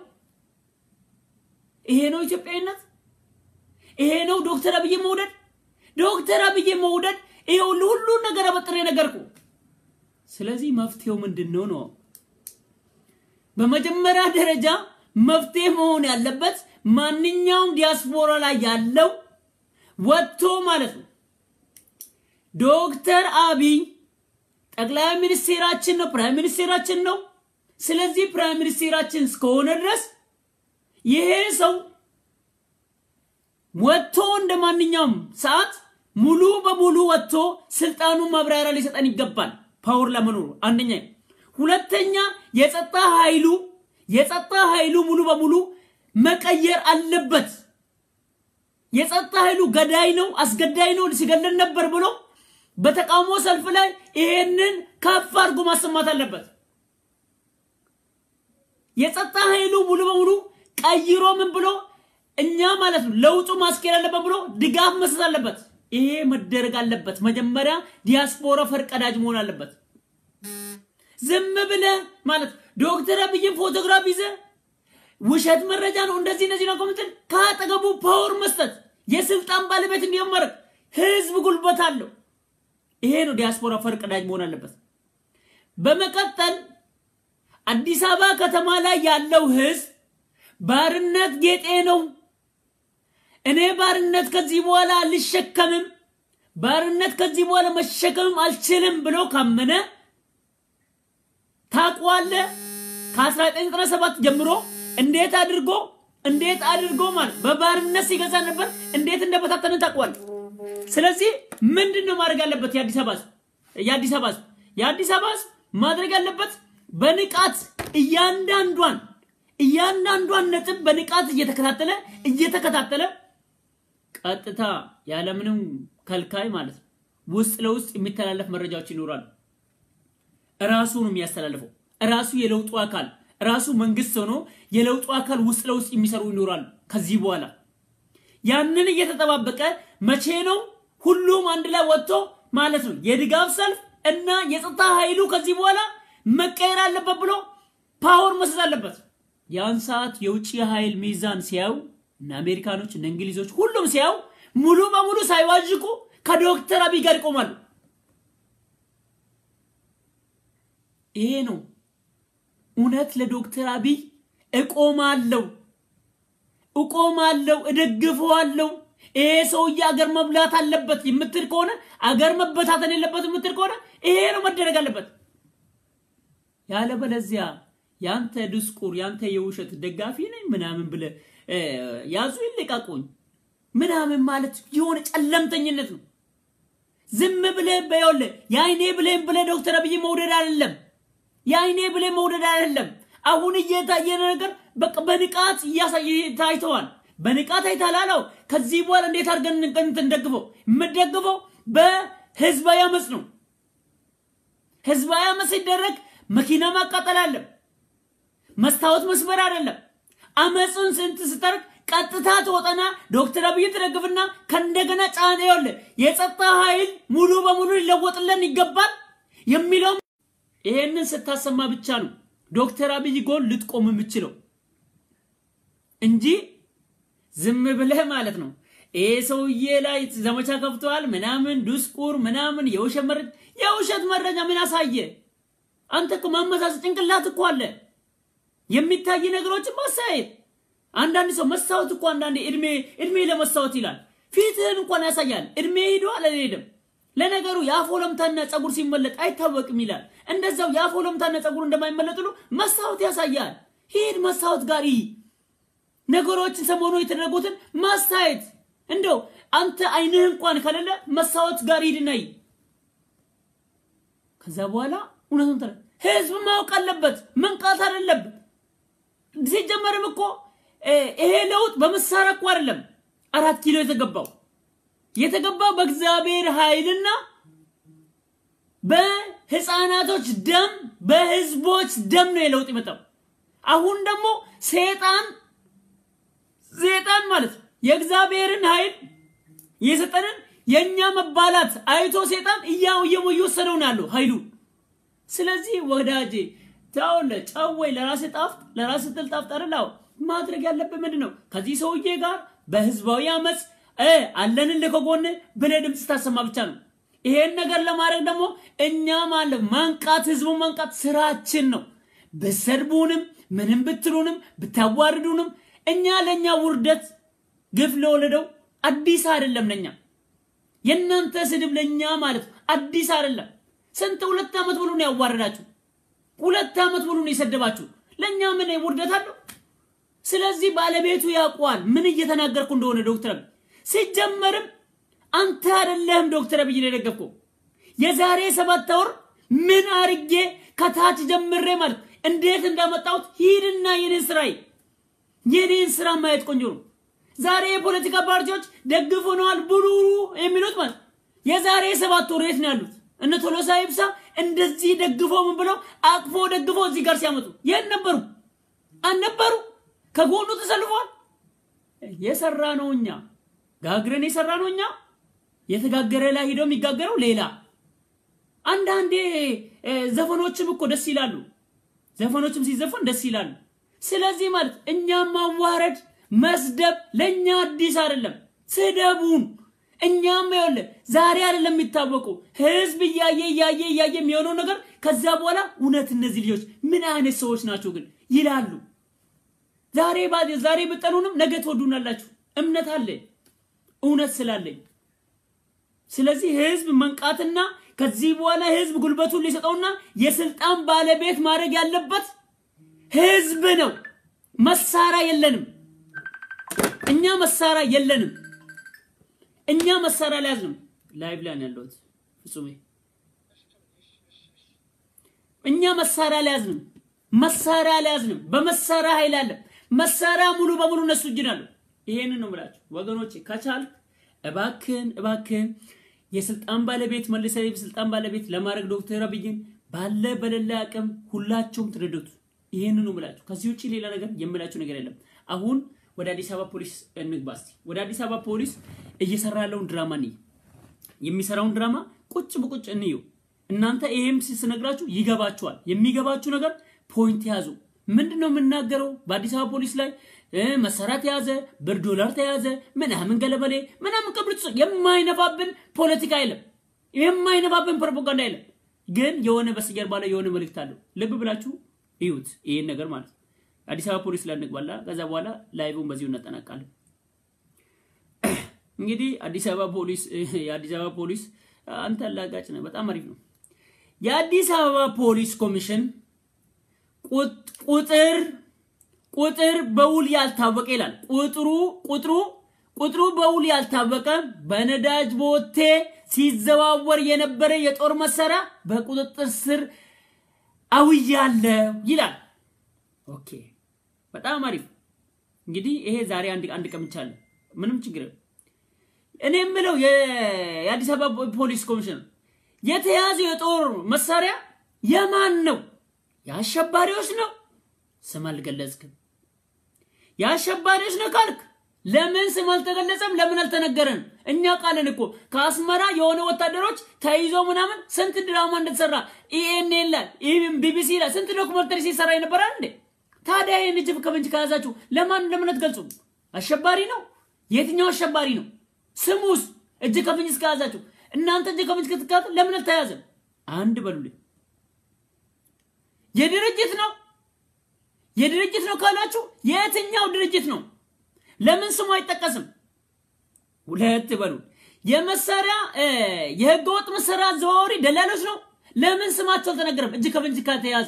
ይሄ ነው ኢትዮጵያዊነት? ይሄ ነው ዶክተር አብይ መውደድ? ዶክተር አብይ መውደድ ይኸውልህ ሁሉን ነገር አበጥሬ ነገርኩ። ስለዚህ መፍትሄው ምንድን ነው ነው? በመጀመሪያ ደረጃ መፍትሄ መሆን ያለበት ማንኛውም ዲያስፖራ ላይ ያለው ወጥቶ ማለት ነው ዶክተር አብይ ጠቅላይ ሚኒስቴራችን ነው፣ ፕራይም ሚኒስቴራችን ነው። ስለዚህ ፕራይም ሚኒስቴራችን እስከሆነ ድረስ ይሄ ሰው ወጥቶ እንደ ማንኛውም ሰዓት ሙሉ በሙሉ ወጥቶ ስልጣኑን ማብራሪያ ሊሰጠን ይገባል። ፓወር ለመኖሩ አንደኛ። ሁለተኛ የጸጥታ ኃይሉ የጸጥታ ኃይሉ ሙሉ በሙሉ መቀየር አለበት። የጸጥታ ኃይሉ ገዳይ ነው፣ አስገዳይ ነው፣ ሲገለን ነበር ብሎ በተቃውሞ ሰልፍ ላይ ይሄንን ከፍ አድርጎ ማሰማት አለበት። የጸጥታ ኃይሉ ሙሉ በሙሉ ቀይሮ ምን ብሎ እኛ ማለት ነው ለውጡ ማስኬድ አለበት ብሎ ድጋፍ መስጠት አለበት። ይሄ መደረግ አለበት። መጀመሪያ ዲያስፖራ ፈርቀዳጅ መሆን አለበት። ዝም ብለ ማለት ዶክተር አብይን ፎቶግራፍ ይዘ ውሸት መረጃ ነው እንደዚህ እነዚህ ነው ከምትል ከአጠገቡ ፓወር መስጠት የስልጣን ባለቤት እንዲሆን ማድረግ ህዝብ ጉልበት አለው። ይሄ ነው ዲያስፖራ ፈርቀዳጅ መሆን አለበት። በመቀጠል አዲስ አበባ ከተማ ላይ ያለው ህዝብ ባርነት ጌጤ ነው፣ እኔ ባርነት ከዚህ በኋላ አልሸከምም፣ ባርነት ከዚህ በኋላ መሸከምም አልችልም ብሎ ካመነ ታውቀዋለህ። ከ1997 ጀምሮ እንዴት አድርጎ እንዴት አድርጎ ማለት በባርነት ሲገዛ ነበር፣ እንዴት እንደበታተነ ታውቀዋለህ። ስለዚህ ምንድን ነው ማድረግ ያለበት? የአዲስ አበባ የአዲስ አበባ የአዲስ አበባ ማድረግ ያለበት በንቃት እያንዳንዷን እያንዳንዷን ነጥብ በንቃት እየተከታተለ እየተከታተለ ቀጥታ ያለምንም ከልካይ ማለት ነው ውስጥ ለውስጥ የሚተላለፍ መረጃዎች ይኖራሉ። ራሱ ነው የሚያስተላልፈው። ራሱ የለውጡ አካል ራሱ መንግስት ሆኖ የለውጡ አካል ውስጥ ለውስጥ የሚሰሩ ይኖራሉ። ከዚህ በኋላ ያንን እየተጠባበቀ መቼ ነው ሁሉም አንድ ላይ ወጥቶ ማለት ነው የድጋፍ ሰልፍ እና የጸጥታ ኃይሉ ከዚህ በኋላ መቀየር አለበት ብሎ ፓወር መስጠት አለበት። ያን ሰዓት የውጭ ኃይል ሚዛን ሲያዩ እነ አሜሪካኖች እነ እንግሊዞች ሁሉም ሲያዩ ሙሉ በሙሉ ሳይዋዥቁ ከዶክተር አብይ ጋር ይቆማሉ። ይሄ ነው እውነት ለዶክተር አብይ እቆማለሁ እቆማለሁ፣ እደግፈዋለሁ። ይሄ ሰውዬ አገር መብላት አለበት የምትል ከሆነ አገር መበታተን የለበት የምትል ከሆነ ይሄ ነው መደረግ አለበት። ያለበለዚያ ያንተ ድስቁር ያንተ የውሸት ደጋፊ ነኝ ምናምን ብለ ያዙ ይልቀቁኝ ምናምን ማለት የሆነ ጨለምተኝነት ነው። ዝም ብለ በየውለ የአይኔ ብሌን ብለ ዶክተር አብይ መውደድ አይደለም። የአይኔ ብሌን መውደድ አይደለም። አሁን እየታየ ነገር በቃ በንቃት እያሳየ ታይተዋል። በንቃት አይታላለው። ከዚህ በኋላ እንዴት አድርገን እንደግፈው? የምደግፈው በህዝባዊ አመፅ ነው። ህዝባዊ አመፅ ሲደረግ መኪና ማቃጠል አለም፣ መስታወት መስበር አይደለም። አመፅን ስንት ስታርግ ቀጥታ ትወጣና ዶክተር አብይ ትደግፍና ከእንደገና ጫና ይወለ የጸጥታ ኃይል ሙሉ በሙሉ ሊለወጥልን ይገባል የሚለው ይሄንን ስታሰማ ብቻ ነው ዶክተር አብይ ጎን ልትቆም የምችለው እንጂ ዝም ብለህ ማለት ነው ይሄ ሰውዬ ላይ ዘመቻ ከፍተዋል ምናምን ዱስቁር ምናምን የውሸት መረጃ የውሸት መረጃ ምን አሳየ? አንተ እኮ ማመሳሰል ጭንቅላት እኮ አለ። የሚታይ ነገሮችን ማሳየት አንዳንድ ሰው መስታወት እኮ አንዳንድ እድሜ እድሜ ለመስታወት ይላል። ፊትህን እንኳን ያሳያል። እድሜ ሄዷል አልሄድም። ለነገሩ የአፍ ወለምታና ጸጉር ሲመለጥ አይታወቅም ይላል። እንደዛው የአፍ ወለምታና ጸጉር እንደማይመለጥ ሁሉ መስታወት ያሳያል። ሂድ መስታወት ጋር ይህ ነገሮችን ሰሞኑ የተደረጉትን ማሳየት እንደው አንተ አይንህ እንኳን ከሌለ መስታወት ጋር ሂድና ይህ ከዛ በኋላ እውነቱን ተረ ህዝብ ማወቅ አለበት፣ መንቃት አይደለበት። ሲጀመርም እኮ ይሄ ለውጥ በመሳሪያ እኮ አይደለም አራት ኪሎ የተገባው የተገባው በእግዚአብሔር ኃይልና በህፃናቶች ደም በህዝቦች ደም ነው የለውጥ የመጣው። አሁን ደግሞ ሴጣን ሴጣን ማለት የእግዚአብሔርን ኃይል የሰጠንን የእኛ መባላት አይቶ ሴጣን እያው እየወሰደው ነው ያለው ኃይሉ። ስለዚህ ወዳጄ ታውለ ጨወይ ለራስ ጣፍጥ ለራስ ትል ጣፍጥ አይደል? ማድረግ ያለብህ ምንድን ነው? ከዚህ ሰውዬ ጋር በህዝባዊ አመፅ አለንልህ ከጎን ብለህ ድምፅ ታሰማ ብቻ ነው። ይሄን ነገር ለማድረግ ደግሞ እኛ ማለት ማንቃት፣ ህዝቡን ማንቃት ስራችን ነው። ብትሰድቡንም ምንም ብትሉንም ብታዋርዱንም እኛ ለእኛ ውርደት ግፍ ለወለደው አዲስ አይደለም ለኛ የእናንተ ስድብ ለኛ ማለት አዲስ አይደለም። ስንት ሁለት ዓመት ሙሉ ነው ያዋረዳችሁ። ሁለት ዓመት ሙሉ ነው የሰደባችሁ። ለኛ ምን ውርደት አለው? ስለዚህ ባለቤቱ ያውቀዋል ምን እየተናገርኩ እንደሆነ ዶክተር አብይ። ሲጀመርም አንተ አይደለህም ዶክተር አብይ የደገፍከው። የዛሬ ሰባት ወር ምን አርጌ ከታች ጀምሬ ማለት እንዴት እንዳመጣሁት ሂድና የኔን ስራ የኔን ስራ ማየት ቆንጆ ነው። ዛሬ የፖለቲካ ፓርቲዎች ደግፎነዋል ብሉ የሚሉት ማለት የዛሬ ሰባት ወር የት ነው ያሉት? እነ ቶሎሳ ይብሳ እንደዚህ ደግፎ ምን ብለው አቅፎ ደግፎ እዚህ ጋር ሲያመጡ የት ነበሩ? አልነበሩ። ከጎኑ ተሰልፏል። የሰራ ነው እኛ ጋግረን የሰራ ነው እኛ። የተጋገረ ላይ ሂደው የሚጋገረው ሌላ። አንዳንዴ ዘፈኖችም እኮ ደስ ይላሉ። ዘፈኖችም ሲዘፈን ደስ ይላሉ። ስለዚህ ማለት እኛም ማዋረድ መስደብ ለኛ አዲስ አይደለም። ስደቡን። እኛም ይኸውልህ ዛሬ አይደለም የሚታወቀው ህዝብ እያየ እያየ እያየ የሚሆነው ነገር ከዛ በኋላ እውነት እነዚህ ልጆች ምን አይነት ሰዎች ናቸው ግን ይላሉ። ዛሬ ዛሬ ብጠሉንም ነገ ትወዱናላችሁ። እምነት አለ እውነት ስላለኝ። ስለዚህ ህዝብ መንቃትና ከዚህ በኋላ ህዝብ ጉልበቱን ሊሰጠውና የስልጣን ባለቤት ማድረግ ያለበት ህዝብ ነው። መሳሪያ የለንም። እኛ መሳሪያ የለንም። እኛ መሳሪያ አልያዝንም። ላይቭ ላይ ነው ያለሁት ፍጹሜ። እኛ መሳሪያ አልያዝንም። መሳሪያ አልያዝንም። በመሳሪያ ኃይል አለ። መሳሪያ ሙሉ በሙሉ እነሱ እጅ ናሉ። ይሄንን ነው የምላችሁ ወገኖቼ። ከቻል እባክን እባክን የስልጣን ባለቤት መልሰ የስልጣን ባለቤት ለማድረግ ዶክተር አብይን ባለ በሌላ አቅም ሁላቸውም ትረዱት። ይሄንን ነው የምላችሁ። ከዚህ ውጭ ሌላ ነገር የምላችሁ ነገር የለም። አሁን ወደ አዲስ አበባ ፖሊስ እንግባ እስቲ። ወደ አዲስ አበባ ፖሊስ እየሰራ ያለውን ድራማ እንይ። የሚሰራውን ድራማ ቁጭ በቁጭ እንዩ። እናንተ ይሄም ስነግራችሁ ይገባችኋል። የሚገባችሁ ነገር ፖይንት ያዙ። ምንድን ነው የምናገረው? በአዲስ አበባ ፖሊስ ላይ መሳሪያ ተያዘ፣ ብር ዶላር ተያዘ፣ ምናምን ገለበሌ ምናምን ቅብርት የማይነፋብን ፖለቲካ የለም፣ የማይነፋብን ፕሮፓጋንዳ የለም። ግን የሆነ በስተጀርባ ላይ የሆነ መልእክት አለው። ልብ ብላችሁ እዩት ይሄን ነገር ማለት ነው። አዲስ አበባ ፖሊስ ላይ እንግባላ። ከዛ በኋላ ላይቡን በዚሁ እናጠናቃለን። እንግዲህ አዲስ አበባ ፖሊስ የአዲስ አበባ ፖሊስ አንተ አላጋጭ ነህ፣ በጣም አሪፍ ነው። የአዲስ አበባ ፖሊስ ኮሚሽን ቁጥር ቁጥር በውል ያልታወቀ ይላል። ቁጥሩ ቁጥሩ ቁጥሩ በውል ያልታወቀ በነዳጅ ቦቴ ሲዘዋወር የነበረ የጦር መሳሪያ በቁጥጥር ስር አውያለሁ ይላል። ኦኬ በጣም አሪፍ። እንግዲህ ይሄ ዛሬ አንድ አንድ ቀምቻለሁ። ምንም ችግር እኔ የምለው የአዲስ አበባ ፖሊስ ኮሚሽን የተያዘው የጦር መሳሪያ የማን ነው? የአሸባሪዎች ነው? ስም አልገለጽክም። የአሸባሪዎች ነው ካልክ ለምን ስም አልተገለጸም? ለምን አልተነገረን? እኛ ቃልን እኮ ከአስመራ የሆነ ወታደሮች ተይዞ ምናምን ስንት ድራማ እንደተሰራ ኢኤን ይላል ቢቢሲ ይላል ስንት ዶክመንተሪ ሲሰራ ይነበራል እንዴ። ታዲያ ይህን እጅ ከፍንጅ ከያዛችሁ ለማን ለምን አትገልጹም? አሸባሪ ነው። የትኛው አሸባሪ ነው? ስሙስ እጅ ከፍንጅ እስከያዛችሁ እናንተ እጅ ከፍንጅ ክትካት ለምን አልተያዘም? አንድ በሉልኝ። የድርጅት ነው የድርጅት ነው ካላችሁ የትኛው ድርጅት ነው? ለምን ስሙ አይጠቀስም? ሁለት በሉ። የመሳሪያ የህገ ወጥ መሳሪያ አዘዋዋሪ ደላሎች ነው። ለምን ስማቸው አልተነገረም? እጅ ከፍንጅ ከተያዙ።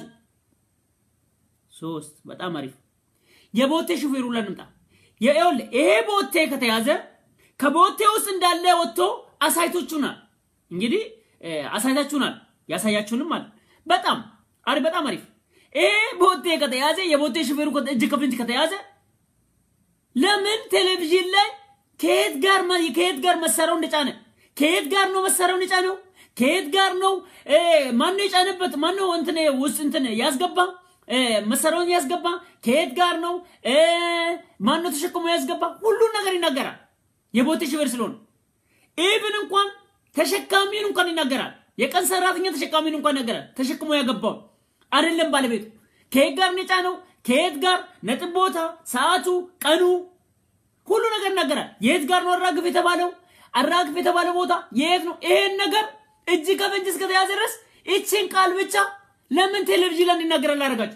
ሶስት በጣም አሪፍ። የቦቴ ሹፌሩ ለንምጣ። ይኸውልህ ይሄ ቦቴ ከተያዘ ከቦቴ ውስጥ እንዳለ ወጥቶ አሳይቶቹናል። እንግዲህ አሳይታችሁናል፣ ያሳያችሁንም አለ። በጣም አሪፍ፣ በጣም አሪፍ። ይሄ ቦቴ ከተያዘ የቦቴ ሹፌሩ እጅ ከፍንጅ ከተያዘ ለምን ቴሌቪዥን ላይ ከየት ጋር ከየት ጋር መሳሪያው እንደጫነ ከየት ጋር ነው መሳሪያው እንደጫነው ከየት ጋር ነው ማን ነው የጫነበት ማን ነው እንትን ውስጥ እንትን ያስገባ መሳሪያውን ያስገባ ከየት ጋር ነው ማን ነው ተሸክሞ ያስገባ ሁሉን ነገር ይናገራል የቦቴ ሹፌር ስለሆነ ኢቭን እንኳን ተሸካሚን እንኳን ይናገራል የቀን ሰራተኛ ተሸካሚን እንኳን ይናገራል ተሸክሞ ያገባው አይደለም ባለቤቱ ከየት ጋር ነው የጫነው ከየት ጋር ነጥብ ቦታ፣ ሰዓቱ፣ ቀኑ ሁሉ ነገር ይናገራል። የት ጋር ነው አራግፍ የተባለው አራግፍ የተባለው ቦታ የት ነው? ይሄን ነገር እጅ ከፍንጅ እስከተያዘ ድረስ ይችን ቃል ብቻ ለምን ቴሌቪዥን ላይ እንዲናገር አላደረጋችሁ?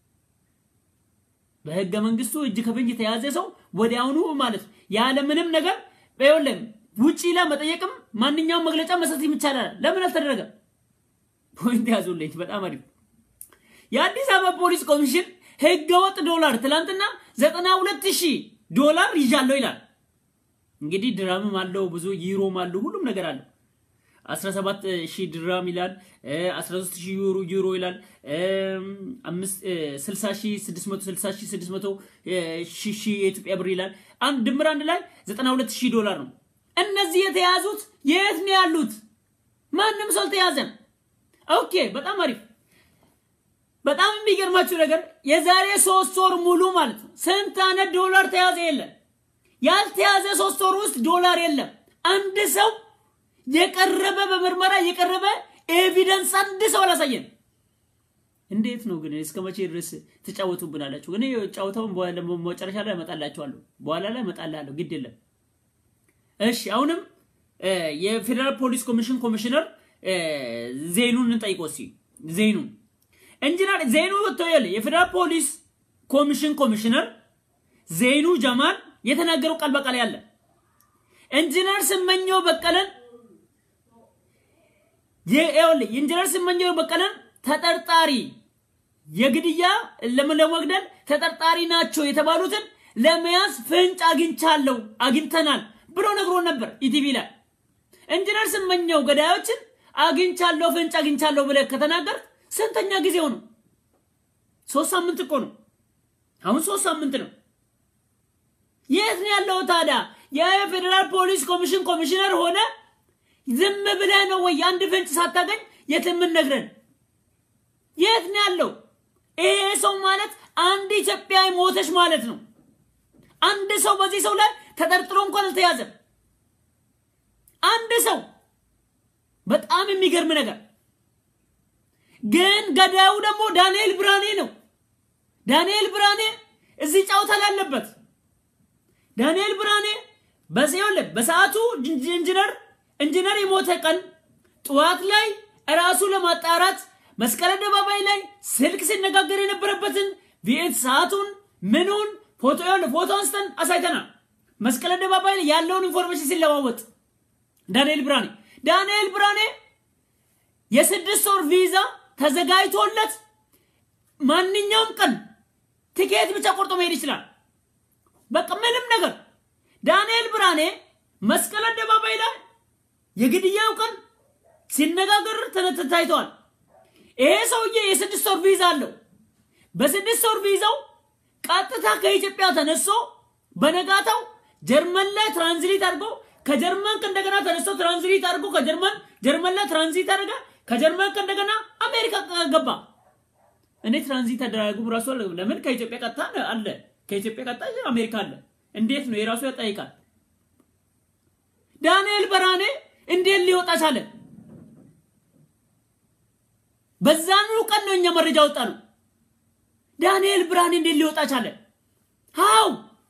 በህገ መንግስቱ እጅ ከፍንጅ የተያዘ ሰው ወዲያውኑ ማለት ነው ያለ ምንም ነገር ይኸውልህ ውጪ ላይ መጠየቅም ማንኛውም መግለጫ መስጠት ይቻላል። ለምን አልተደረገም? ፖይንት ያዙልኝ። በጣም አሪፍ። የአዲስ አበባ ፖሊስ ኮሚሽን ህገወጥ ዶላር ትላንትና ዘጠና ሁለት ሺህ ዶላር ይዣለሁ ይላል። እንግዲህ ድራምም አለው ብዙ ዩሮም አለው ሁሉም ነገር አለው። 17 ሺህ ድራም ይላል፣ 13 ሺህ ዩሮ ዩሮ ይላል፣ 60 ሺህ 660 ሺህ 600 ሺህ የኢትዮጵያ ብር ይላል። አንድ ድምር አንድ ላይ 92 ሺህ ዶላር ነው። እነዚህ የተያዙት የት ነው ያሉት? ማንም ሰው አልተያዘም። ኦኬ፣ በጣም አሪፍ በጣም የሚገርማችሁ ነገር የዛሬ ሶስት ወር ሙሉ ማለት ነው ስንት አይነት ዶላር ተያዘ? የለም። ያልተያዘ ሶስት ወር ውስጥ ዶላር የለም። አንድ ሰው የቀረበ በምርመራ የቀረበ ኤቪደንስ አንድ ሰው አላሳየን። እንዴት ነው ግን እስከ መቼ ድረስ ትጫወቱብናላችሁ? እኔ ጫወታውን መጨረሻ ላይ እመጣላችኋለሁ፣ በኋላ ላይ እመጣላለሁ። ግድ የለም። እሺ፣ አሁንም የፌዴራል ፖሊስ ኮሚሽን ኮሚሽነር ዜኑን እንጠይቀው እስኪ ዜኑን ኢንጂነር ዜኑ ወጥቶየል የፌዴራል ፖሊስ ኮሚሽን ኮሚሽነር ዜኑ ጀማል የተናገረው ቃል በቃል ያለ ኢንጂነር ስመኘው በቀለን ይኸውልህ ኢንጂነር ስመኘው በቀለን ተጠርጣሪ የግድያ ለመግደል ተጠርጣሪ ናቸው የተባሉትን ለመያዝ ፍንጭ አግኝቻለሁ አግኝተናል ብሎ ነግሮ ነበር ኢቲቪ ላይ። ኢንጂነር ስመኘው ገዳዮችን አግኝቻለሁ ፍንጭ አግኝቻለሁ ብለህ ከተናገር ስንተኛ ጊዜው ነው? ሶስት ሳምንት እኮ ነው። አሁን ሶስት ሳምንት ነው። የት ነው ያለው ታዲያ? የፌዴራል ፖሊስ ኮሚሽን ኮሚሽነር ሆነ ዝም ብለህ ነው ወይ አንድ ፍንጭ ሳታገኝ የት የምንነግረን? የት ነው ያለው? ይሄ ሰው ማለት አንድ ኢትዮጵያዊ ሞተች ማለት ነው። አንድ ሰው በዚህ ሰው ላይ ተጠርጥሮ እንኳን አልተያዘም። አንድ ሰው በጣም የሚገርም ነገር ግን ገዳዩ ደግሞ ዳንኤል ብርሃኔ ነው። ዳንኤል ብርሃኔ እዚህ ጨዋታ ላይ አለበት። ዳንኤል ብርሃኔ በሲኦል በሰዓቱ ኢንጂነር ኢንጂነር የሞተ ቀን ጠዋት ላይ እራሱ ለማጣራት መስቀል አደባባይ ላይ ስልክ ሲነጋገር የነበረበትን ቪኤት ሰዓቱን ምኑን ፎቶ ፎቶ አንስተን አሳይተናል። መስቀል አደባባይ ላይ ያለውን ኢንፎርሜሽን ሲለዋወጥ ዳንኤል ብርሃኔ ዳንኤል ብርሃኔ የስድስት ወር ቪዛ ተዘጋጅቶለት ማንኛውም ቀን ትኬት ብቻ ቆርጦ መሄድ ይችላል። በቃ ምንም ነገር ዳንኤል ብርሃኔ መስቀል አደባባይ ላይ የግድያው ቀን ሲነጋገር ታይተዋል። ይሄ ሰውዬ የስድስት ወር ቪዛ አለው። በስድስት ወር ቪዛው ቀጥታ ከኢትዮጵያ ተነሶ በነጋታው ጀርመን ላይ ትራንዚት አድርጎ ከጀርመን እንደገና ተነስቶ ትራንዚት አድርጎ ከጀርመን ጀርመን ላይ ትራንዚት አድርጋ ከጀርመን እንደገና አሜሪካ ገባ። እኔ ትራንዚት አደራረጉ ራሱ ለምን ከኢትዮጵያ ቀጥታ አለ ከኢትዮጵያ ቀጥታ አሜሪካ አለ። እንዴት ነው የራሱ ያጠይቃል። ዳንኤል ብርሃኔ እንዴት ሊወጣ ቻለ? በዛኑ ቀን ነው እኛ መረጃ ወጣ ነው። ዳንኤል ብርሃኔ እንዴት ሊወጣ ቻለ? ሃው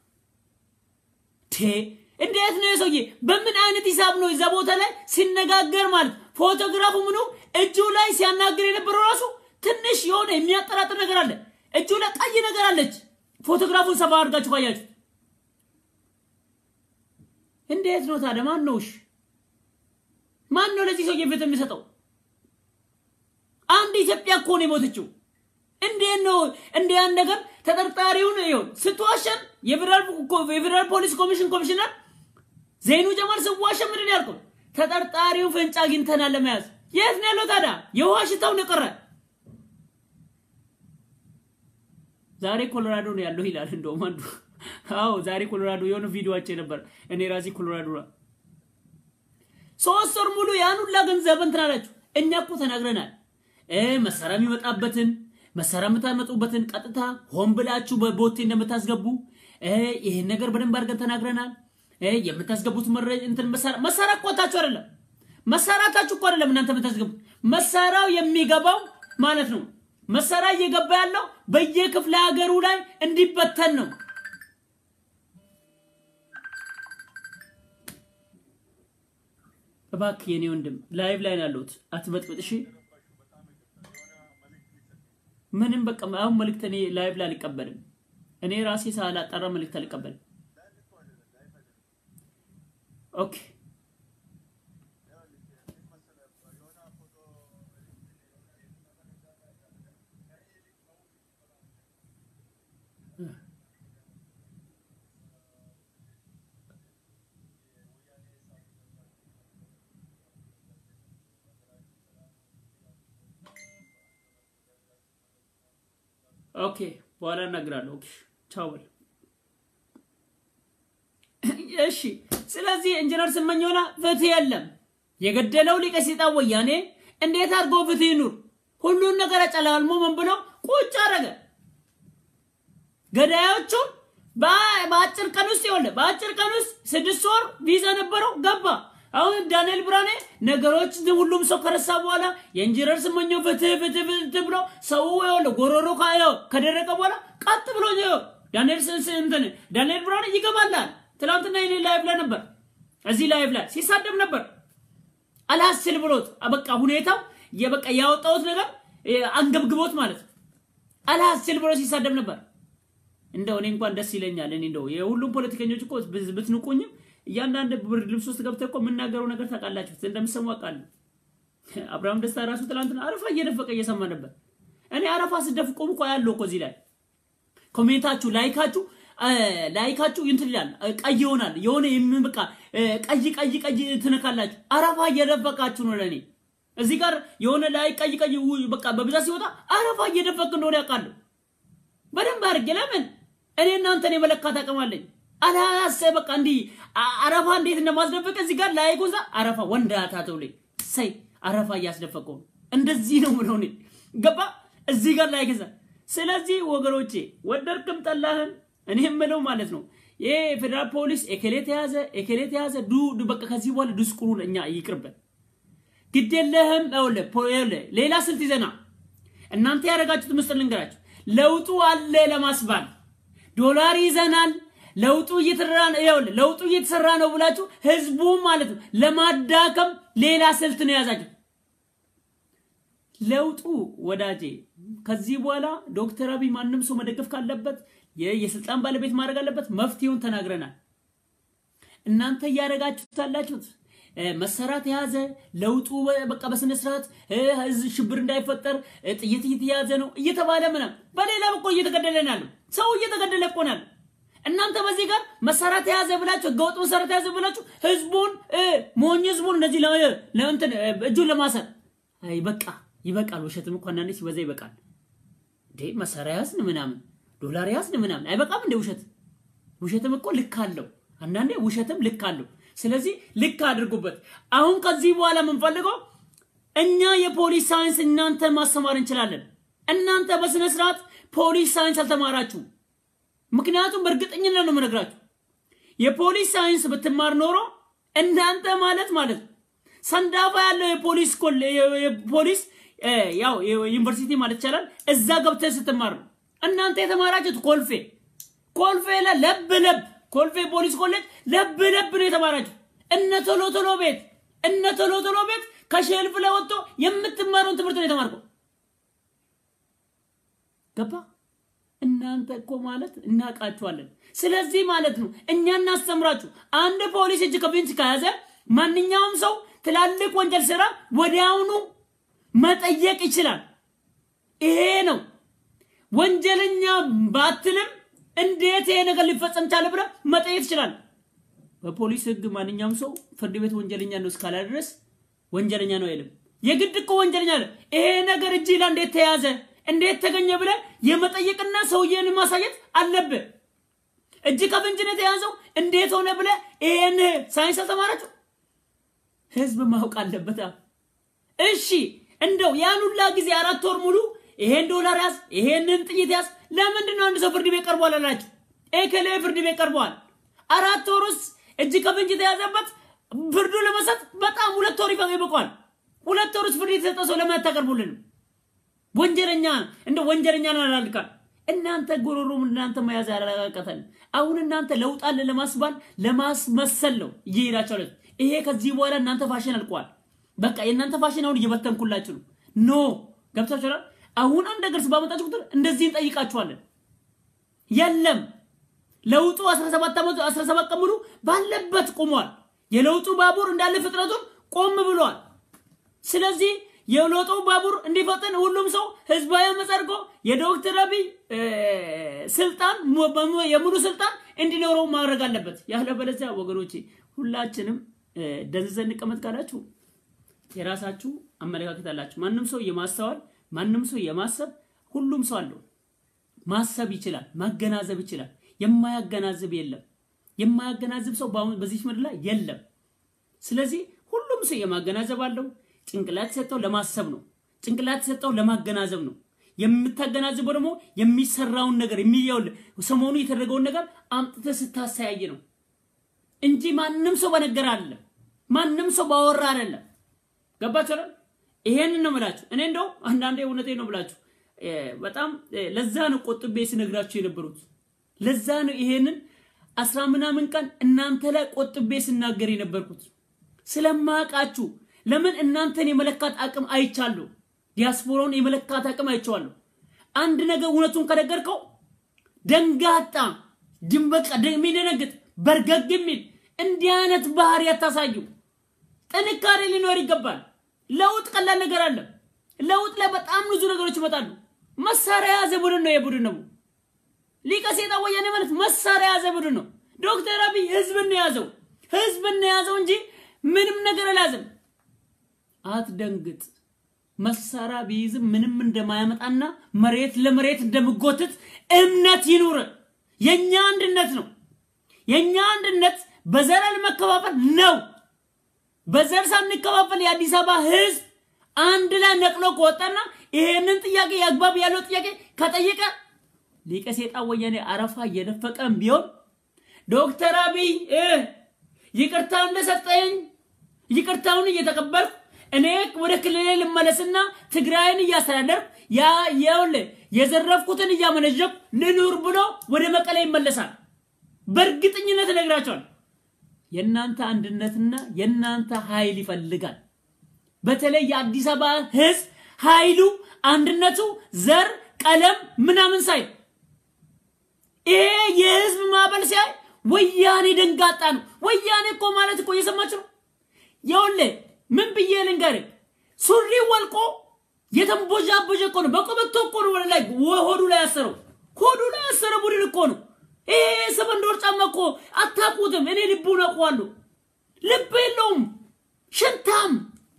ቴ እንዴት ነው የሰውዬ? በምን አይነት ሂሳብ ነው እዛ ቦታ ላይ ሲነጋገር ማለት ፎቶግራፉ ምኑ እጁ ላይ ሲያናግር የነበረው ራሱ ትንሽ የሆነ የሚያጠራጥር ነገር አለ። እጁ ላይ ቀይ ነገር አለች። ፎቶግራፉን ሰፋ አድርጋችሁ ካያችሁ እንዴት ነው ታዲያ? ማን ነውሽ? ማን ነው ለዚህ ሰውዬ ፍትህ የሚሰጠው? አንድ ኢትዮጵያ እኮ ነው የሞተችው። እንዴት ነው እንደ ያን ነገር ተጠርጣሪውን ይሁን ስትዋሸን የፌዴራል ፖሊስ ኮሚሽን ኮሚሽነር ዘይኑ ጀማል ስዋሸን ምንድን ያልከው? ተጠርጣሪውን ፍንጭ አግኝተናል ለመያዝ። የት ነው ያለው ታዲያ? የውሃ ሽታው ነው የቀረ። ዛሬ ኮሎራዶ ነው ያለው ይላል እንደውም አንዱ። አዎ ዛሬ ኮሎራዶ የሆነ ቪዲዮ አይቼ ነበር እኔ ራሴ ኮሎራዶ ነው። ሶስት ወር ሙሉ ያን ሁላ ገንዘብ እንትን አላችሁ። እኛ እኮ ተናግረናል መሳሪያ የሚመጣበትን መሳሪያ የምታመጡበትን ቀጥታ ሆን ብላችሁ በቦቴ እንደምታስገቡ ይሄን ነገር በደንብ አድርገን ተናግረናል። የምታስገቡት መረጃ እንትን መሳሪያ መሳሪያ እኮታችሁ አይደለም መሳሪያታችሁ እኮ አይደለም እናንተ የምታስገቡት መሳሪያው የሚገባው ማለት ነው። መሳሪያ እየገባ ያለው በየክፍለ ሀገሩ ላይ እንዲበተን ነው። እባክህ የኔ ወንድም ላይቭ ላይ ነው ያለሁት፣ አትበጥብጥ እሺ። ምንም በቃ አሁን መልእክት እኔ ላይቭ ላይ አልቀበልም። እኔ ራሴ ሳላጣራ መልእክት አልቀበልም። ኦኬ ኦኬ በኋላ እናግራለሁ። ኦኬ ቻው በል። እሺ ስለዚህ ኢንጂነር ስመኘውና ፍትህ የለም። የገደለው ሊቀ ሰይጣን ወያኔ እንዴት አድርጎ ፍትህ ይኑር? ሁሉን ነገር አጨላልሞ ምን ብሎ ቁጭ አደረገ። ገዳዮቹን በአጭር ቀን ውስጥ ይኸውልህ፣ በአጭር ቀን ውስጥ ስድስት ወር ቪዛ ነበረው ገባ። አሁን ዳንኤል ብርሃኔ ነገሮች ሁሉም ሰው ከረሳ በኋላ የኢንጂነር ስመኘው ፍትህ ፍትህ ፍትህ ብሎ ሰው ይኸውልህ ጎሮሮ ከደረቀ በኋላ ቀጥ ብሎ ዳንኤል እንትን ዳንኤል ብርሃኔ ይገባላል። ትናንትና የኔ ላይቭ ላይ ነበር፣ እዚህ ላይቭ ላይ ሲሳደብ ነበር። አልሀስል ብሎት በቃ ሁኔታው የበቃ ያወጣሁት ነገር አንገብግቦት ማለት ነው። አልሀስል ብሎ ሲሳደብ ነበር። እንደው እኔ እንኳን ደስ ይለኛል። እኔ እንደው የሁሉም ፖለቲከኞች እኮ ብትንቁኝም እያንዳንድ ብርድ ልብስ ውስጥ ገብተህ እኮ የምናገረው ነገር ታውቃላችሁ፣ እንደምሰሙ አውቃለሁ። አብርሃም ደስታ ራሱ ትናንትና አረፋ እየደፈቀ እየሰማ ነበር። እኔ አረፋ ስደፍቁ እኮ ያለው እኮ እዚህ ላይ ኮሜንታችሁ ላይካችሁ ላይካችሁ እንትን ይላል ቀይ ይሆናል። የሆነ የምን በቃ ቀይ ቀይ ቀይ ትነካላችሁ። አረፋ እየደፈቃችሁ ነው። ለኔ እዚህ ጋር የሆነ ላይ ቀይ ቀይ በቃ በብዛት ሲወጣ አረፋ እየደፈቅ እንደሆነ ያውቃለሁ በደንብ አድርጌ። ለምን እኔ እናንተን የመለካት አቅም አለኝ። አላሰ በቃ እንዲህ አረፋ እንዴት እንደማስደፈቅ እዚህ ጋር ላይ ጎዛ አረፋ ወንዳታ ተውለኝ ሰይ አረፋ እያስደፈቀው እንደዚህ ነው ምለው እኔ ገባ እዚህ ጋር ላይ ገዛ። ስለዚህ ወገኖቼ ወደድክም ጠላህም እኔ የምለው ማለት ነው ይሄ ፌዴራል ፖሊስ ኤኬሌ ተያዘ ኤኬሌ ተያዘ ዱ በቃ ከዚህ በኋላ ድስቁሩ እኛ ይቅርብን። ግድ የለህም ሌላ ስልት ይዘና እናንተ ያደረጋችሁት ምስጢር ልንገራችሁ። ለውጡ አለ ለማስባል ዶላር ይዘናል ለውጡ እየተሰራ ነው ይኸውልህ ለውጡ እየተሰራ ነው ብላችሁ ህዝቡ ማለት ነው ለማዳከም ሌላ ስልት ነው የያዛችሁ። ለውጡ ወዳጄ ከዚህ በኋላ ዶክተር አብይ ማንም ሰው መደገፍ ካለበት የስልጣን ባለቤት ማድረግ አለበት። መፍትሄውን ተናግረናል። እናንተ እያደረጋችሁት ያላችሁት መሰራት የያዘ ለውጡ በቃ በስነ ስርዓት ህዝብ ሽብር እንዳይፈጠር ጥይት እየተያዘ ነው እየተባለ ምናምን፣ በሌላ በኩል እየተገደለ ነው ያለው ሰው እየተገደለ እኮ ነው ያለው። እናንተ በዚህ ጋር መሳሪያ ተያዘ ብላችሁ ህገወጥ መሳሪያ ተያዘ ብላችሁ ህዝቡን ሞኝ ህዝቡን እንደዚህ ለእንትን እጁን ለማሰር አይ በቃ ይበቃል። ውሸትም እኮ አንዳንዴ ሲበዛ ይበቃል። እንዴ መሳሪያ ያዝን ምናምን ዶላር ያዝን ምናምን አይበቃም እንዴ? ውሸት ውሸትም እኮ ልክ አለው። አንዳንዴ ውሸትም ልክ አለው። ስለዚህ ልክ አድርጉበት። አሁን ከዚህ በኋላ የምንፈልገው እኛ የፖሊስ ሳይንስ እናንተ ማስተማር እንችላለን። እናንተ በስነ ስርዓት ፖሊስ ሳይንስ አልተማራችሁ። ምክንያቱም በእርግጠኝነት ነው የምነግራችሁ። የፖሊስ ሳይንስ ብትማር ኖሮ እናንተ ማለት ማለት ሰንዳፋ ያለው የፖሊስ የፖሊስ ያው ዩኒቨርሲቲ ማለት ይቻላል እዛ ገብተህ ስትማር ነው። እናንተ የተማራችሁት ኮልፌ ኮልፌ ለብ ለብ ኮልፌ ፖሊስ ኮሌጅ ለብ ለብ ነው የተማራችሁት። እነ ቶሎ ቶሎ ቤት እነ ቶሎ ቶሎ ቤት ከሼልፍ ላይ ወጥቶ የምትማረውን ትምህርት ነው የተማርከው። ገባ? እናንተ እኮ ማለት እናውቃችኋለን። ስለዚህ ማለት ነው እኛ እናስተምራችሁ። አንድ ፖሊስ እጅ ከፍንጅ ከያዘ ማንኛውም ሰው ትላልቅ ወንጀል ስራ ወዲያውኑ መጠየቅ ይችላል። ይሄ ነው ወንጀለኛ ባትልም እንዴት ይሄ ነገር ሊፈጸም ቻለ ብለህ መጠየቅ ይችላል። በፖሊስ ህግ ማንኛውም ሰው ፍርድ ቤት ወንጀለኛ ነው እስካላ ድረስ ወንጀለኛ ነው አይልም። የግድ እኮ ወንጀለኛ ነው። ይሄ ነገር እጅ ላይ እንዴት ተያዘ እንዴት ተገኘ ብለህ የመጠየቅና ሰውዬን ማሳየት አለብህ። እጅ ከፍንጅ ነው የተያዘው እንዴት ሆነ ብለህ ይሄን ሳይንስ አልተማራችሁ? ህዝብ ማወቅ አለበት። እሺ እንደው ያን ሁላ ጊዜ አራት ወር ሙሉ ይሄን ዶላር ያዝ፣ ይሄንን ጥይት ያዝ። ለምንድን ነው አንድ ሰው ፍርድ ቤት ቀርቧል አላችሁ? ኤከሌ ፍርድ ቤት ቀርቧል። አራት ወር ውስጥ እጅ ከፍንጅ የተያዘበት ፍርዱ ለመስጠት በጣም ሁለት ወር ይበቃዋል። ሁለት ወር ውስጥ ፍርድ የተሰጠ ሰው ለምን አታቀርቡልንም? ወንጀለኛ እንደ ወንጀለኛ ነው አላልካል። እናንተ ጎሮሮም እናንተ መያዝ ያላቀተን አሁን እናንተ ለውጥ አለ ለማስባል ለማስመሰል ነው እየሄዳቸው ለት ይሄ ከዚህ በኋላ እናንተ ፋሽን አልቋል። በቃ የእናንተ ፋሽን አሁን እየበተንኩላችሁ ነው። ኖ ገብታችኋል። አሁን አንድ ነገር ባመጣችሁ ቁጥር እንደዚህ እንጠይቃችኋለን። የለም ለውጡ 17 ዓመቱ 17 ቀን ሙሉ ባለበት ቆሟል። የለውጡ ባቡር እንዳለ ፍጥረቱን ቆም ብሏል። ስለዚህ የለውጡ ባቡር እንዲፈጥን ሁሉም ሰው ህዝባዊ አመፅ አድርጎ የዶክተር አብይ ስልጣን የሙሉ ስልጣን እንዲኖረው ማድረግ አለበት። ያለበለዚያ ወገኖቼ ሁላችንም ደንዝዘን እንቀመጥ ካላችሁ የራሳችሁ አመለካከት አላችሁ። ማንም ሰው የማስተዋል ማንም ሰው የማሰብ ሁሉም ሰው አለው። ማሰብ ይችላል፣ ማገናዘብ ይችላል። የማያገናዝብ የለም። የማያገናዝብ ሰው በዚህ ምድር ላይ የለም። ስለዚህ ሁሉም ሰው የማገናዘብ አለው። ጭንቅላት የሰጠው ለማሰብ ነው። ጭንቅላት የሰጠው ለማገናዘብ ነው። የምታገናዝበው ደግሞ የሚሰራውን ነገር የሚያውል ሰሞኑ የተደረገውን ነገር አምጥተህ ስታስተያይ ነው እንጂ ማንም ሰው በነገር አይደለም። ማንም ሰው ባወራ አይደለም። ገባችሁ? ይሄንን ነው የምላችሁ። እኔ እንደው አንዳንዴ እውነቴ ነው ብላችሁ በጣም ለዛ ነው ቆጥቤ ስነግራችሁ የነበሩት። ለዛ ነው ይሄንን አስራ ምናምን ቀን እናንተ ላይ ቆጥቤ ስናገር የነበርኩት ስለማቃችሁ። ለምን እናንተን የመለካት አቅም አይቻለሁ። ዲያስፖራውን የመለካት አቅም አይቼዋለሁ። አንድ ነገር እውነቱን ከነገርከው ደንጋጣ ድንበቃ የሚደነግጥ በርገግ የሚል እንዲህ አይነት ባህሪ ያታሳዩ። ጥንካሬ ሊኖር ይገባል። ለውጥ ቀላል ነገር አለ። ለውጥ ላይ በጣም ብዙ ነገሮች ይመጣሉ። መሳሪያ የያዘ ቡድን ነው የቡድን ነው ሊቀ ሴጣን ወያኔ ማለት መሳሪያ የያዘ ቡድን ነው። ዶክተር አብይ ህዝብን ነው የያዘው፣ ህዝብን ነው የያዘው እንጂ ምንም ነገር አልያዘም። አትደንግጥ። መሳሪያ ቢይዝም ምንም እንደማያመጣና መሬት ለመሬት እንደምጎትት እምነት ይኑር። የኛ አንድነት ነው። የኛ አንድነት በዘር አለመከፋፈል ነው። በዘር ሳንከፋፈል የአዲስ አበባ ህዝብ አንድ ላይ ነቅሎ ከወጣና ይሄንን ጥያቄ የአግባብ ያለው ጥያቄ ከጠየቀ ሊቀ ሴጣን ወያኔ አረፋ እየደፈቀም ቢሆን ዶክተር አብይ ይቅርታ እንደሰጠኝ ይቅርታውን እየተቀበልኩ እኔ ወደ ክልሌ ልመለስና ትግራይን እያስተዳደርኩ ያ የውል የዘረፍኩትን እያመነዠኩ ልኑር ብሎ ወደ መቀሌ ይመለሳል። በእርግጠኝነት እነግራቸዋል። የእናንተ አንድነትና የእናንተ ኃይል ይፈልጋል። በተለይ የአዲስ አበባ ህዝብ ኃይሉ አንድነቱ ዘር፣ ቀለም ምናምን ሳይ ይሄ የህዝብ ማዕበል ሲያይ ወያኔ ደንጋጣ ነው። ወያኔ እኮ ማለት እኮ እየሰማችሁ ነው። ይኸውልህ ምን ብዬ ልንገርህ፣ ሱሪ ወልቆ የተንቦዣቦዣ እኮ ነው። በቆበቶ እኮ ነው ወደ ላይ ሆዱ ላይ ያሰረው። ሆዱ ላይ ያሰረው ቡድን እኮ ነው። ይሄ ሰበንዶር ጫማ እኮ አታውቁትም። እኔ ልቡን አውቀዋለሁ። ልብ የለውም ሽንታም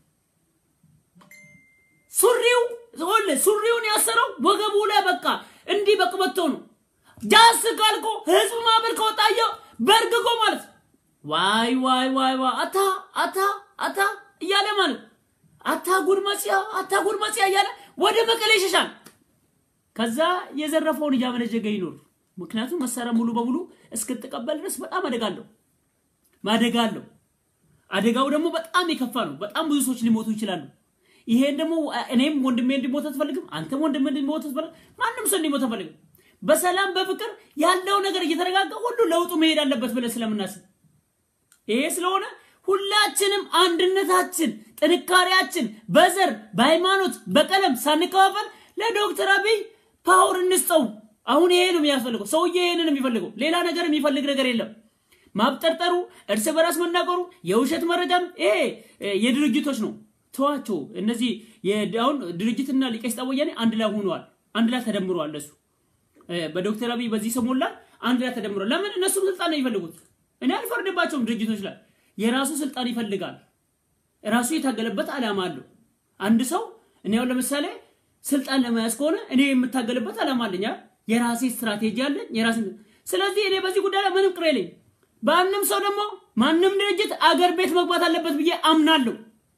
ሱሪው ሱሪውን ያሰረው ወገቡ ላይ በቃ እንዲህ በቅበቶ ነው። ጃስ ካልኮ ህዝብ ማዕበል ከወጣየ በርግጎ ማለት ዋይ ዋይ ዋይ ዋይ አታ አታ አታ እያለ ማለት አታ ጉርመጽያ አታ ጉርመጽያ እያለ ወደ መቀሌ ይሸሻል። ከዛ የዘረፈውን እያመነጀገ ይኖር ምክንያቱም መሳሪያ ሙሉ በሙሉ እስክትቀበል ድረስ በጣም አደጋ አለው ማደጋ አለው። አደጋው ደግሞ በጣም የከፋ ነው። በጣም ብዙ ሰዎች ሊሞቱ ይችላሉ። ይሄን ደግሞ እኔም ወንድሜ እንዲሞት አትፈልግም፣ አንተም ወንድሜ እንዲሞት አትፈልግም፣ ማንም ሰው እንዲሞት አትፈልግም። በሰላም በፍቅር ያለው ነገር እየተረጋጋ ሁሉ ለውጡ መሄድ አለበት ብለን ስለምናስብ ይሄ ስለሆነ ሁላችንም አንድነታችን፣ ጥንካሬያችን በዘር በሃይማኖት፣ በቀለም ሳንከፋፈል ለዶክተር አብይ ፓወር እንስጠው። አሁን ይሄ ነው የሚያስፈልገው። ሰውዬ ይሄንን የሚፈልገው ሌላ ነገር የሚፈልግ ነገር የለም። ማብጠርጠሩ፣ እርስ በራስ መናገሩ፣ የውሸት መረጃም ይሄ የድርጅቶች ነው። ተዋቸው። እነዚህ አሁን ድርጅትና ሊቀ ወያኔ አንድ ላይ ሆነዋል። አንድ ላይ ተደምረዋል። እነሱ በዶክተር አብይ በዚህ ሰሞን ላይ አንድ ላይ ተደምረዋል። ለምን? እነሱም ስልጣን ነው የሚፈልጉት። እኔ አልፈርድባቸውም። ድርጅቶች ላይ የራሱ ስልጣን ይፈልጋል። ራሱ የታገለበት ዓላማ አለው። አንድ ሰው እኔ አሁን ለምሳሌ ስልጣን ለመያዝ ከሆነ እኔ የምታገልበት ዓላማ አለኝ። የራሴ ስትራቴጂ አለኝ። የራሴ ስለዚህ እኔ በዚህ ጉዳይ ላይ ምንም ቅር የለኝም። በአንም ሰው ደግሞ ማንም ድርጅት አገር ቤት መግባት አለበት ብዬ አምናለሁ።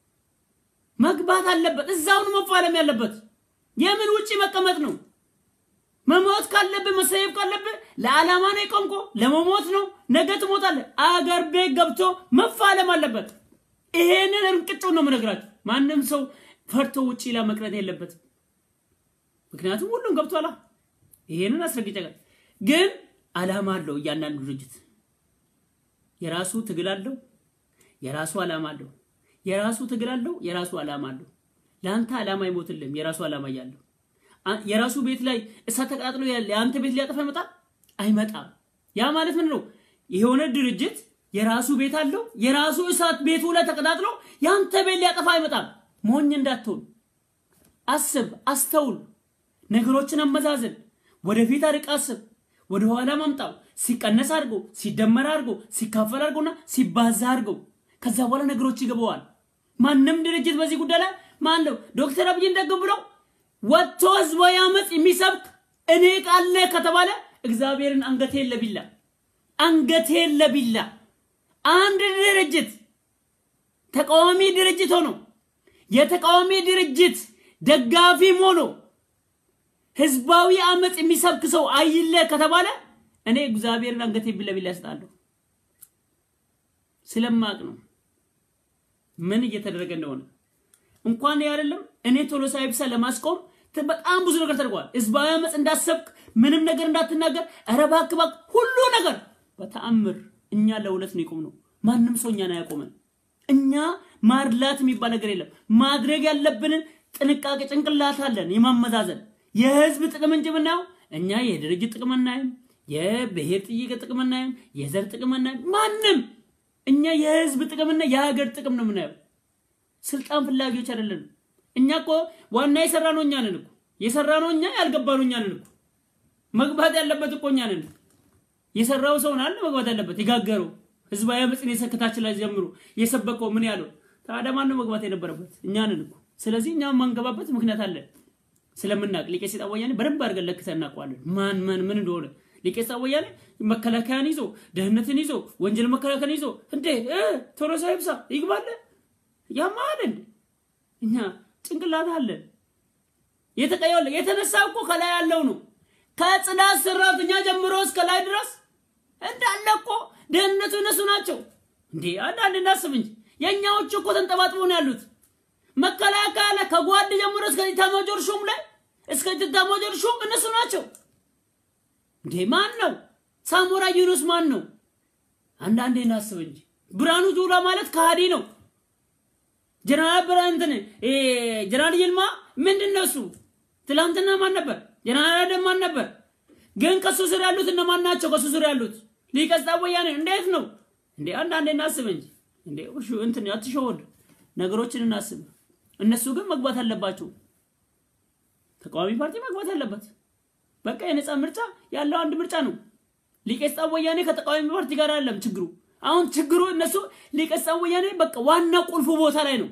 መግባት አለበት፣ እዛውን መፋለም ያለበት የምን ውጪ መቀመጥ ነው? መሞት ካለብህ መሰየፍ ካለብህ ለዓላማ ነው የቆምኮ፣ ለመሞት ነው። ነገ ትሞታለህ። አገር ቤት ገብቶ መፋለም አለበት። ይሄንን እርቅጩን ነው የምነግራችሁ። ማንም ሰው ፈርቶ ውጪ ላይ መቅረት የለበትም። ምክንያቱም ሁሉም ገብቷላ። ይሄንን አስረግጬ ግን ዓላማ አለው እያንዳንዱ ድርጅት የራሱ ትግል አለው፣ የራሱ ዓላማ አለው። የራሱ ትግል አለው፣ የራሱ ዓላማ አለው። ለአንተ ዓላማ አይሞትልም። የራሱ ዓላማ እያለው የራሱ ቤት ላይ እሳት ተቀጣጥሎ ያለ የአንተ ቤት ሊያጠፋ ይመጣል? አይመጣም። ያ ማለት ምን ነው? የሆነ ድርጅት የራሱ ቤት አለው። የራሱ እሳት ቤቱ ላይ ተቀጣጥሎ የአንተ ቤት ሊያጠፋ አይመጣም። ሞኝ እንዳትሆን አስብ፣ አስተውል፣ ነገሮችን አመዛዝን፣ ወደፊት አርቅ አስብ፣ ወደ ኋላ ማምጣው ሲቀነስ አድርጎ ሲደመር አድርጎ ሲካፈል አድርጎና ሲባዛ አድርጎ ከዛ በኋላ ነገሮች ይገባዋል። ማንም ድርጅት በዚህ ጉዳይ ላይ ማን ነው ዶክተር አብይ እንደግም ብሎ ወጥቶ ህዝባዊ አመፅ የሚሰብክ እኔ ቃለ ከተባለ እግዚአብሔርን አንገቴን ለቢላ አንገቴን ለቢላ አንድ ድርጅት ተቃዋሚ ድርጅት ሆኖ የተቃዋሚ ድርጅት ደጋፊም ሆኖ ህዝባዊ አመፅ የሚሰብክ ሰው አይለ ከተባለ እኔ እግዚአብሔርን አንገቴን ቢላ ቢላ እሰጣለሁ። ስለማቅ ነው ምን እየተደረገ እንደሆነ እንኳን አይደለም እኔ ቶሎሳ ኢብሳ ለማስቆም በጣም ብዙ ነገር ተደርጓል። ህዝባዊ አመፅ እንዳሰብክ ምንም ነገር እንዳትናገር፣ ኧረ እባክህ እባክህ ሁሉ ነገር በተአምር እኛ ለሁለት ነው የቆምነው። ማንም ሰው እኛን አያቆመን። እኛ ማድላት የሚባል ነገር የለም። ማድረግ ያለብንን ጥንቃቄ ጭንቅላት አለን የማመዛዘን የህዝብ ጥቅም እንጂ ምናየው እኛ የድርጅት ጥቅም አናይም፣ የብሔር ጥይቅ ጥቅም አናይም፣ የዘር ጥቅም አናይም። ማንም እኛ የህዝብ ጥቅምና የሀገር ጥቅም ነው የምናየው። ስልጣን ፍላጊዎች አይደለንም። እኛ እኮ ዋና የሰራ ነው እኛ ነን እኮ የሰራ ነው እኛ ያልገባ ነው እኛ ነን እኮ መግባት ያለበት እኮ እኛ ነን። የሰራው ሰው አለ መግባት ያለበት የጋገረው ህዝባዊ አመፅን የሰከታችን ላይ ጀምሮ የሰበከው ምን ያለው ታዲያ ማን ነው መግባት የነበረበት? እኛ ነን እኮ። ስለዚህ እኛ ማንገባበት ምክንያት አለን ስለምናቅ ሊቀ ሰይጣን ወያኔ በደንብ አድርገን ለክተን እናውቀዋለን። ማን ማን ምን እንደሆነ ሊቀ ሰይጣን ወያኔ መከላከያን ይዞ ደህንነትን ይዞ ወንጀል መከላከያን ይዞ እንዴ ቶሎሳ ይብሳ ይግባለ ያማል እንዴ እኛ ጭንቅላት አለን። የተቀየለ የተነሳ እኮ ከላይ ያለው ነው ከጽዳት ሰራተኛ ጀምሮ እስከ ላይ ድረስ እንዳለ እኮ ደህንነቱ እነሱ ናቸው እንዴ። አንዳንድ እናስብ እንጂ የእኛዎቹ እኮ ተንጠባጥቦ ነው ያሉት። መከላከያ ላይ ከጓድ ጀምሮ እስከ ኢታማጆር ሹም ላይ እስከ ኢታማጆር ሹም እነሱ ናቸው እንዴ። ማን ነው ሳሞራ ዩኑስ? ማን ነው? አንዳንዴ እናስብ እንጂ ብርሃኑ ጁላ ማለት ከሃዲ ነው። ጀነራል ብርሃን እንትን ጀነራል ይልማ ምንድን ነው እሱ? ትላንትና ማን ነበር? ጀነራል አደም ማን ነበር? ግን ከሱ ስር ያሉት እነማን ናቸው? ከሱ ስር ያሉት ሊቀ ሰይጣን ወያኔ እንዴት ነው እንዴ? አንዳንዴ እናስብ እንጂ እንዴ እሺ፣ እንትን አትሸወድ፣ ነገሮችን እናስብ። እነሱ ግን መግባት አለባቸው። ተቃዋሚ ፓርቲ መግባት አለበት። በቃ የነፃ ምርጫ ያለው አንድ ምርጫ ነው። ሊቀ ሰይጣን ወያኔ ከተቃዋሚ ፓርቲ ጋር አይደለም ችግሩ። አሁን ችግሩ እነሱ ሊቀ ሰይጣን ወያኔ በቃ ዋና ቁልፉ ቦታ ላይ ነው።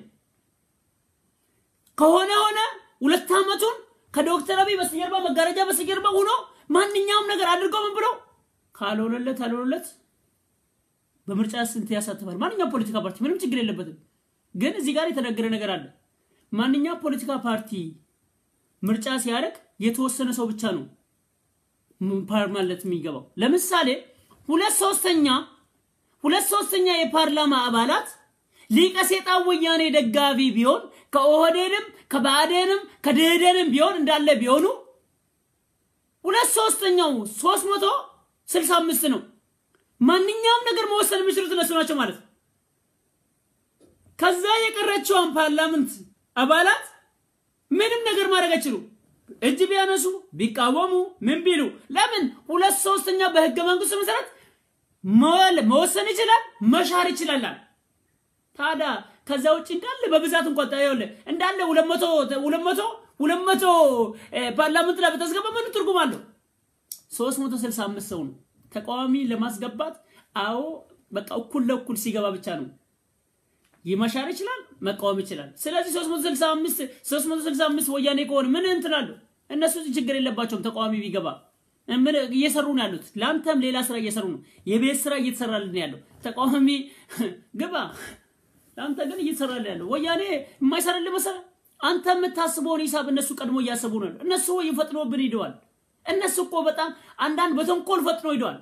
ከሆነ ሆነ ሁለት ዓመቱን ከዶክተር አብይ በስተጀርባ መጋረጃ በስተጀርባ ሆኖ ማንኛውም ነገር አድርገው ምን ብለው ካልሆነለት አልሆነለት በምርጫ ስንት ያሳትፋል። ማንኛውም ፖለቲካ ፓርቲ ምንም ችግር የለበትም። ግን እዚህ ጋር የተነገረ ነገር አለ። ማንኛውም ፖለቲካ ፓርቲ ምርጫ ሲያደርግ የተወሰነ ሰው ብቻ ነው ፓርላመንት የሚገባው። ለምሳሌ ሁለት ሶስተኛ ሁለት ሶስተኛ የፓርላማ አባላት ሊቀ ሴጣን ወያኔ ደጋፊ ቢሆን ከኦህዴድም ከባዕዴንም ከደኢህዴንም ቢሆን እንዳለ ቢሆኑ ሁለት ሶስተኛው ሶስት መቶ ስልሳ አምስት ነው። ማንኛውም ነገር መወሰን የሚችሉት እነሱ ናቸው ማለት ነው። ከዛ የቀረችዋን ፓርላመንት አባላት ምንም ነገር ማድረግ አይችሉም። እጅ ቢያነሱ ቢቃወሙ ምን ቢሉ ለምን ሁለት ሶስተኛ በህገ መንግስቱ መሰረት መወሰን ይችላል፣ መሻር ይችላል። ታዲያ ከዛ ውጭ እንዳለ በብዛት እንኳን ታየውለ እንዳለ ሁለት መቶ ሁለት መቶ ሁለት መቶ ፓርላመንት ላይ በተስገባ ምን ትርጉም አለው? ሶስት መቶ ስልሳ አምስት ሰው ነው ተቃዋሚ ለማስገባት። አዎ በቃ እኩል ለእኩል ሲገባ ብቻ ነው ይመሻር ይችላል፣ መቃወም ይችላል። ስለዚህ 365 365 ወያኔ ከሆነ ምን እንትን አለው? እነሱ ችግር የለባቸውም። ተቃዋሚ ቢገባ ምን እየሰሩ ነው ያሉት? ለአንተም ሌላ ስራ እየሰሩ ነው። የቤት ስራ እየተሰራልን ያለው ተቃዋሚ ግባ፣ ለአንተ ግን እየተሰራልን ያለው ወያኔ የማይሰራልህ መሰለህ? አንተ የምታስበውን ሂሳብ እነሱ ቀድሞ እያሰቡ ነው። እነሱ ፈጥኖብን ሂደዋል። እነሱ እኮ በጣም አንዳንድ በተንኮል ፈጥኖ ሂደዋል፣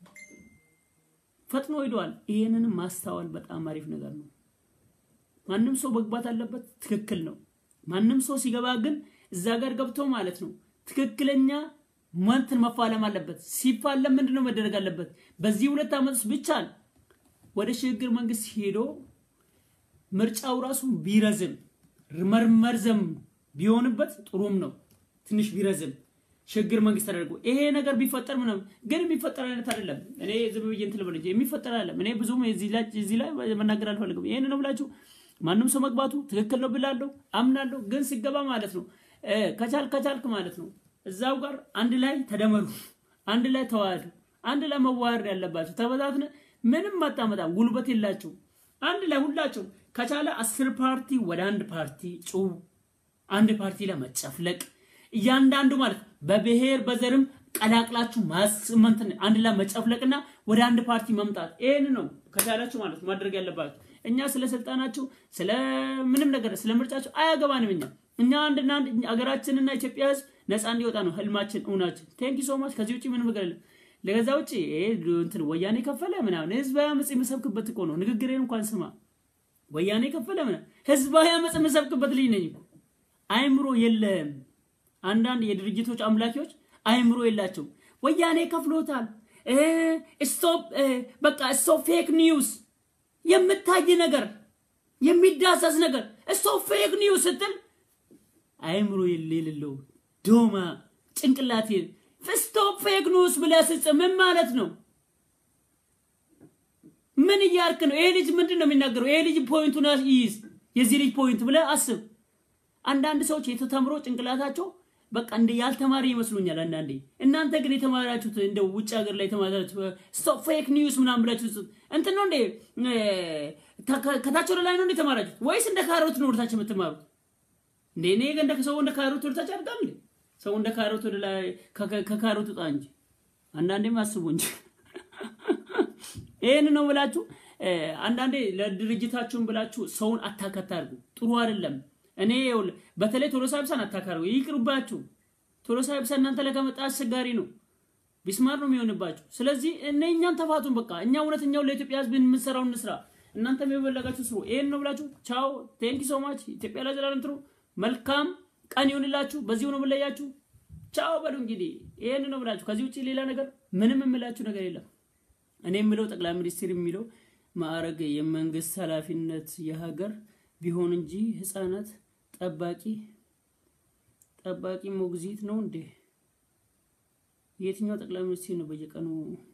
ፈጥኖ ሂደዋል። ይሄንንም ማስተዋል በጣም አሪፍ ነገር ነው። ማንም ሰው መግባት አለበት። ትክክል ነው። ማንም ሰው ሲገባ ግን እዛ ጋር ገብቶ ማለት ነው ትክክለኛ መንትን መፋለም አለበት። ሲፋለም ምንድን ነው መደረግ አለበት? በዚህ ሁለት ዓመት ውስጥ ብቻ ወደ ሽግግር መንግስት ሄዶ ምርጫው ራሱ ቢረዝም መርዘም ቢሆንበት ጥሩም ነው። ትንሽ ቢረዝም ሽግግር መንግስት ተደርጎ ይሄ ነገር ቢፈጠር ምንም ግን የሚፈጠር አይነት አይደለም። እኔ ዝም ብዬ እንትን ልበል እንጂ የሚፈጠር አይደለም። እኔ ብዙም እዚህ ላይ መናገር አልፈልግም። ይሄን ነው ብላችሁ ማንም ሰው መግባቱ ትክክል ነው ብላለሁ፣ አምናለሁ። ግን ሲገባ ማለት ነው ከቻል ከቻልክ ማለት ነው እዛው ጋር አንድ ላይ ተደመሩ፣ አንድ ላይ ተዋህዱ፣ አንድ ላይ መዋሃድ ያለባቸው ተበታትነ ምንም አታመጣም። ጉልበት የላቸው አንድ ላይ ሁላቸው ከቻለ አስር ፓርቲ ወደ አንድ ፓርቲ ጩ አንድ ፓርቲ ላይ መጨፍለቅ እያንዳንዱ ማለት በብሔር በዘርም ቀላቅላችሁ ማስመንትን አንድ ላይ መጨፍለቅና ወደ አንድ ፓርቲ መምጣት ይሄን ነው ከቻላችሁ ማለት ነው ማድረግ ያለባችሁ። እኛ ስለ ስልጣናችሁ ስለ ምንም ነገር ስለ ምርጫችሁ አያገባንም። እኛ እኛ አንድና አንድ ሀገራችንና ኢትዮጵያ ሕዝብ ነፃ እንዲወጣ ነው ህልማችን፣ እውናችን። ቴንኪ ሶ ማች። ከዚህ ውጭ ምንም ነገር የለም። ለገዛ ውጭ እንትን ወያኔ ከፈለ ምናምን ህዝባዊ አመፅ የምሰብክበት እኮ ነው። ንግግሬን እንኳን ስማ። ወያኔ ከፈለ ምናምን ህዝባዊ አመፅ የምሰብክበት ልጅ ነኝ እኮ። አይምሮ የለም። አንዳንድ የድርጅቶች አምላኪዎች አይምሮ የላቸው። ወያኔ ከፍሎታል። ስቶፕ በቃ ስቶፕ ፌክ ኒውስ የምታይ ነገር የሚዳሰስ ነገር ስቶፕ ፌክ ኒውስ ስትል አይምሮ የሌለው ዶማ ጭንቅላቴ ስቶፕ ፌክ ኒውስ ብለህ ስትጽፍ ምን ማለት ነው? ምን እያልክ ነው? ይሄ ልጅ ምንድን ነው የሚናገረው? ይሄ ልጅ ፖይንቱን ይይዝ፣ የዚህ ልጅ ፖይንት ብለህ አስብ። አንዳንድ ሰዎች የተተምሮ ጭንቅላታቸው በቃ እንደ ያልተማረ ይመስሉኛል አንዳንዴ። እናንተ ግን የተማራችሁት እንደ ውጭ ሀገር ላይ የተማራችሁት ስቶፕ ፌክ ኒውስ ምናምን ብላችሁ እንትን ነው እንዴ? ከታች ወደ ላይ ነው እንዴ የተማራችሁት? ወይስ እንደ ካሮት ነው ወደታች የምትማሩት? እንዴ እኔ እንደ ሰው እንደ ካሮት ወደታች አድርጋል እንዴ? ሰው እንደ ካሮት ወደ ላይ ከካሮት ውጣ እንጂ አንዳንዴም አስቡ እንጂ ይህን ነው ብላችሁ አንዳንዴ ለድርጅታችሁን ብላችሁ ሰውን አታከታ አድርጉ። ጥሩ አይደለም። እኔ በተለይ ቶሎሳ ብሳን አታካርጉ፣ ይቅርባችሁ። ቶሎሳ ብሳ እናንተ ላይ ከመጣ አስቸጋሪ ነው፣ ቢስማር ነው የሚሆንባችሁ። ስለዚህ እነ እኛን ተፋቱን። በቃ እኛ እውነተኛውን ለኢትዮጵያ ሕዝብ የምንሰራው እንስራ፣ እናንተም የበለጋችሁ ስሩ። ይሄን ነው ብላችሁ ቻው፣ ቴንኪ ሶ ማች። ኢትዮጵያ ላይ ዘላለም ትሩ። መልካም ቀን ይሁንላችሁ። በዚሁ ነው የምለያችሁ። ቻው በሉ እንግዲህ። ይሄን ነው ብላችሁ ከዚህ ውጭ ሌላ ነገር ምንም የምላችሁ ነገር የለም። እኔ የምለው ጠቅላይ ሚኒስትር የሚለው ማዕረግ የመንግስት ኃላፊነት የሀገር ቢሆን እንጂ ህፃናት ጠባቂ ጠባቂ ሞግዚት ነው እንዴ? የትኛው ጠቅላይ ሚኒስትር ነው በየቀኑ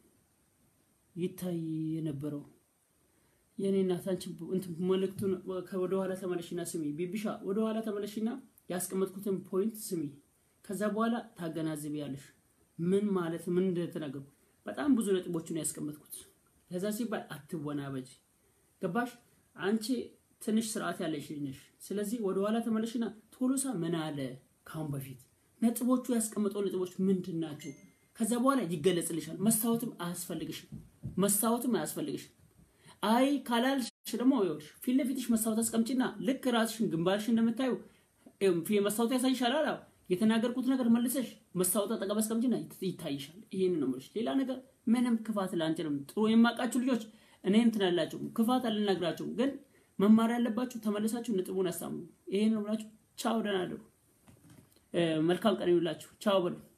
ይታይ የነበረው? የኔ እናት አንቺ እንትን መልእክቱን ወደ ኋላ ተመለሽና ስሚ። ቢቢሻ ወደ ኋላ ተመለሽና ያስቀመጥኩትን ፖይንት ስሚ። ከዛ በኋላ ታገናዝቢያለሽ ምን ማለት ምን እንደተናገርኩ። በጣም ብዙ ነጥቦችን ያስቀመጥኩት ለዛ ሲባል አትወናበጅ። ገባሽ? አንቺ ትንሽ ስርዓት ያለሽ ነሽ። ስለዚህ ወደ ኋላ ተመለሽና ቶሎሳ ምን አለ ካሁን በፊት ነጥቦቹ ያስቀመጠው ነጥቦች ምንድን ናቸው? ከዛ በኋላ ይገለጽልሻል። መስታወትም አያስፈልግሽም። መስታወትም አያስፈልግሽም። አይ ካላልሽ ደግሞ ይኸውልሽ ፊት ለፊትሽ መስታወት አስቀምጪና ልክ ራስሽን ግንባርሽን እንደምታዩ መስታወቱ ያሳይሻል። አላ የተናገርኩት ነገር መልሰሽ መስታወት አጠገብ አስቀምጪና ይታይሻል። ይሄን ነው የምልሽ። ሌላ ነገር ምንም ክፋት ላንችልም። ጥሩ የማውቃችሁ ልጆች እኔ እንትን አላችሁ ክፋት አልነግራችሁም፣ ግን መማር ያለባችሁ ተመልሳችሁ ነጥቡን አሳምኑ። ይሄን ነው ብላችሁ ቻው፣ ደህና እደሩ። መልካም ቀን ይሁንላችሁ። ቻው በሉ።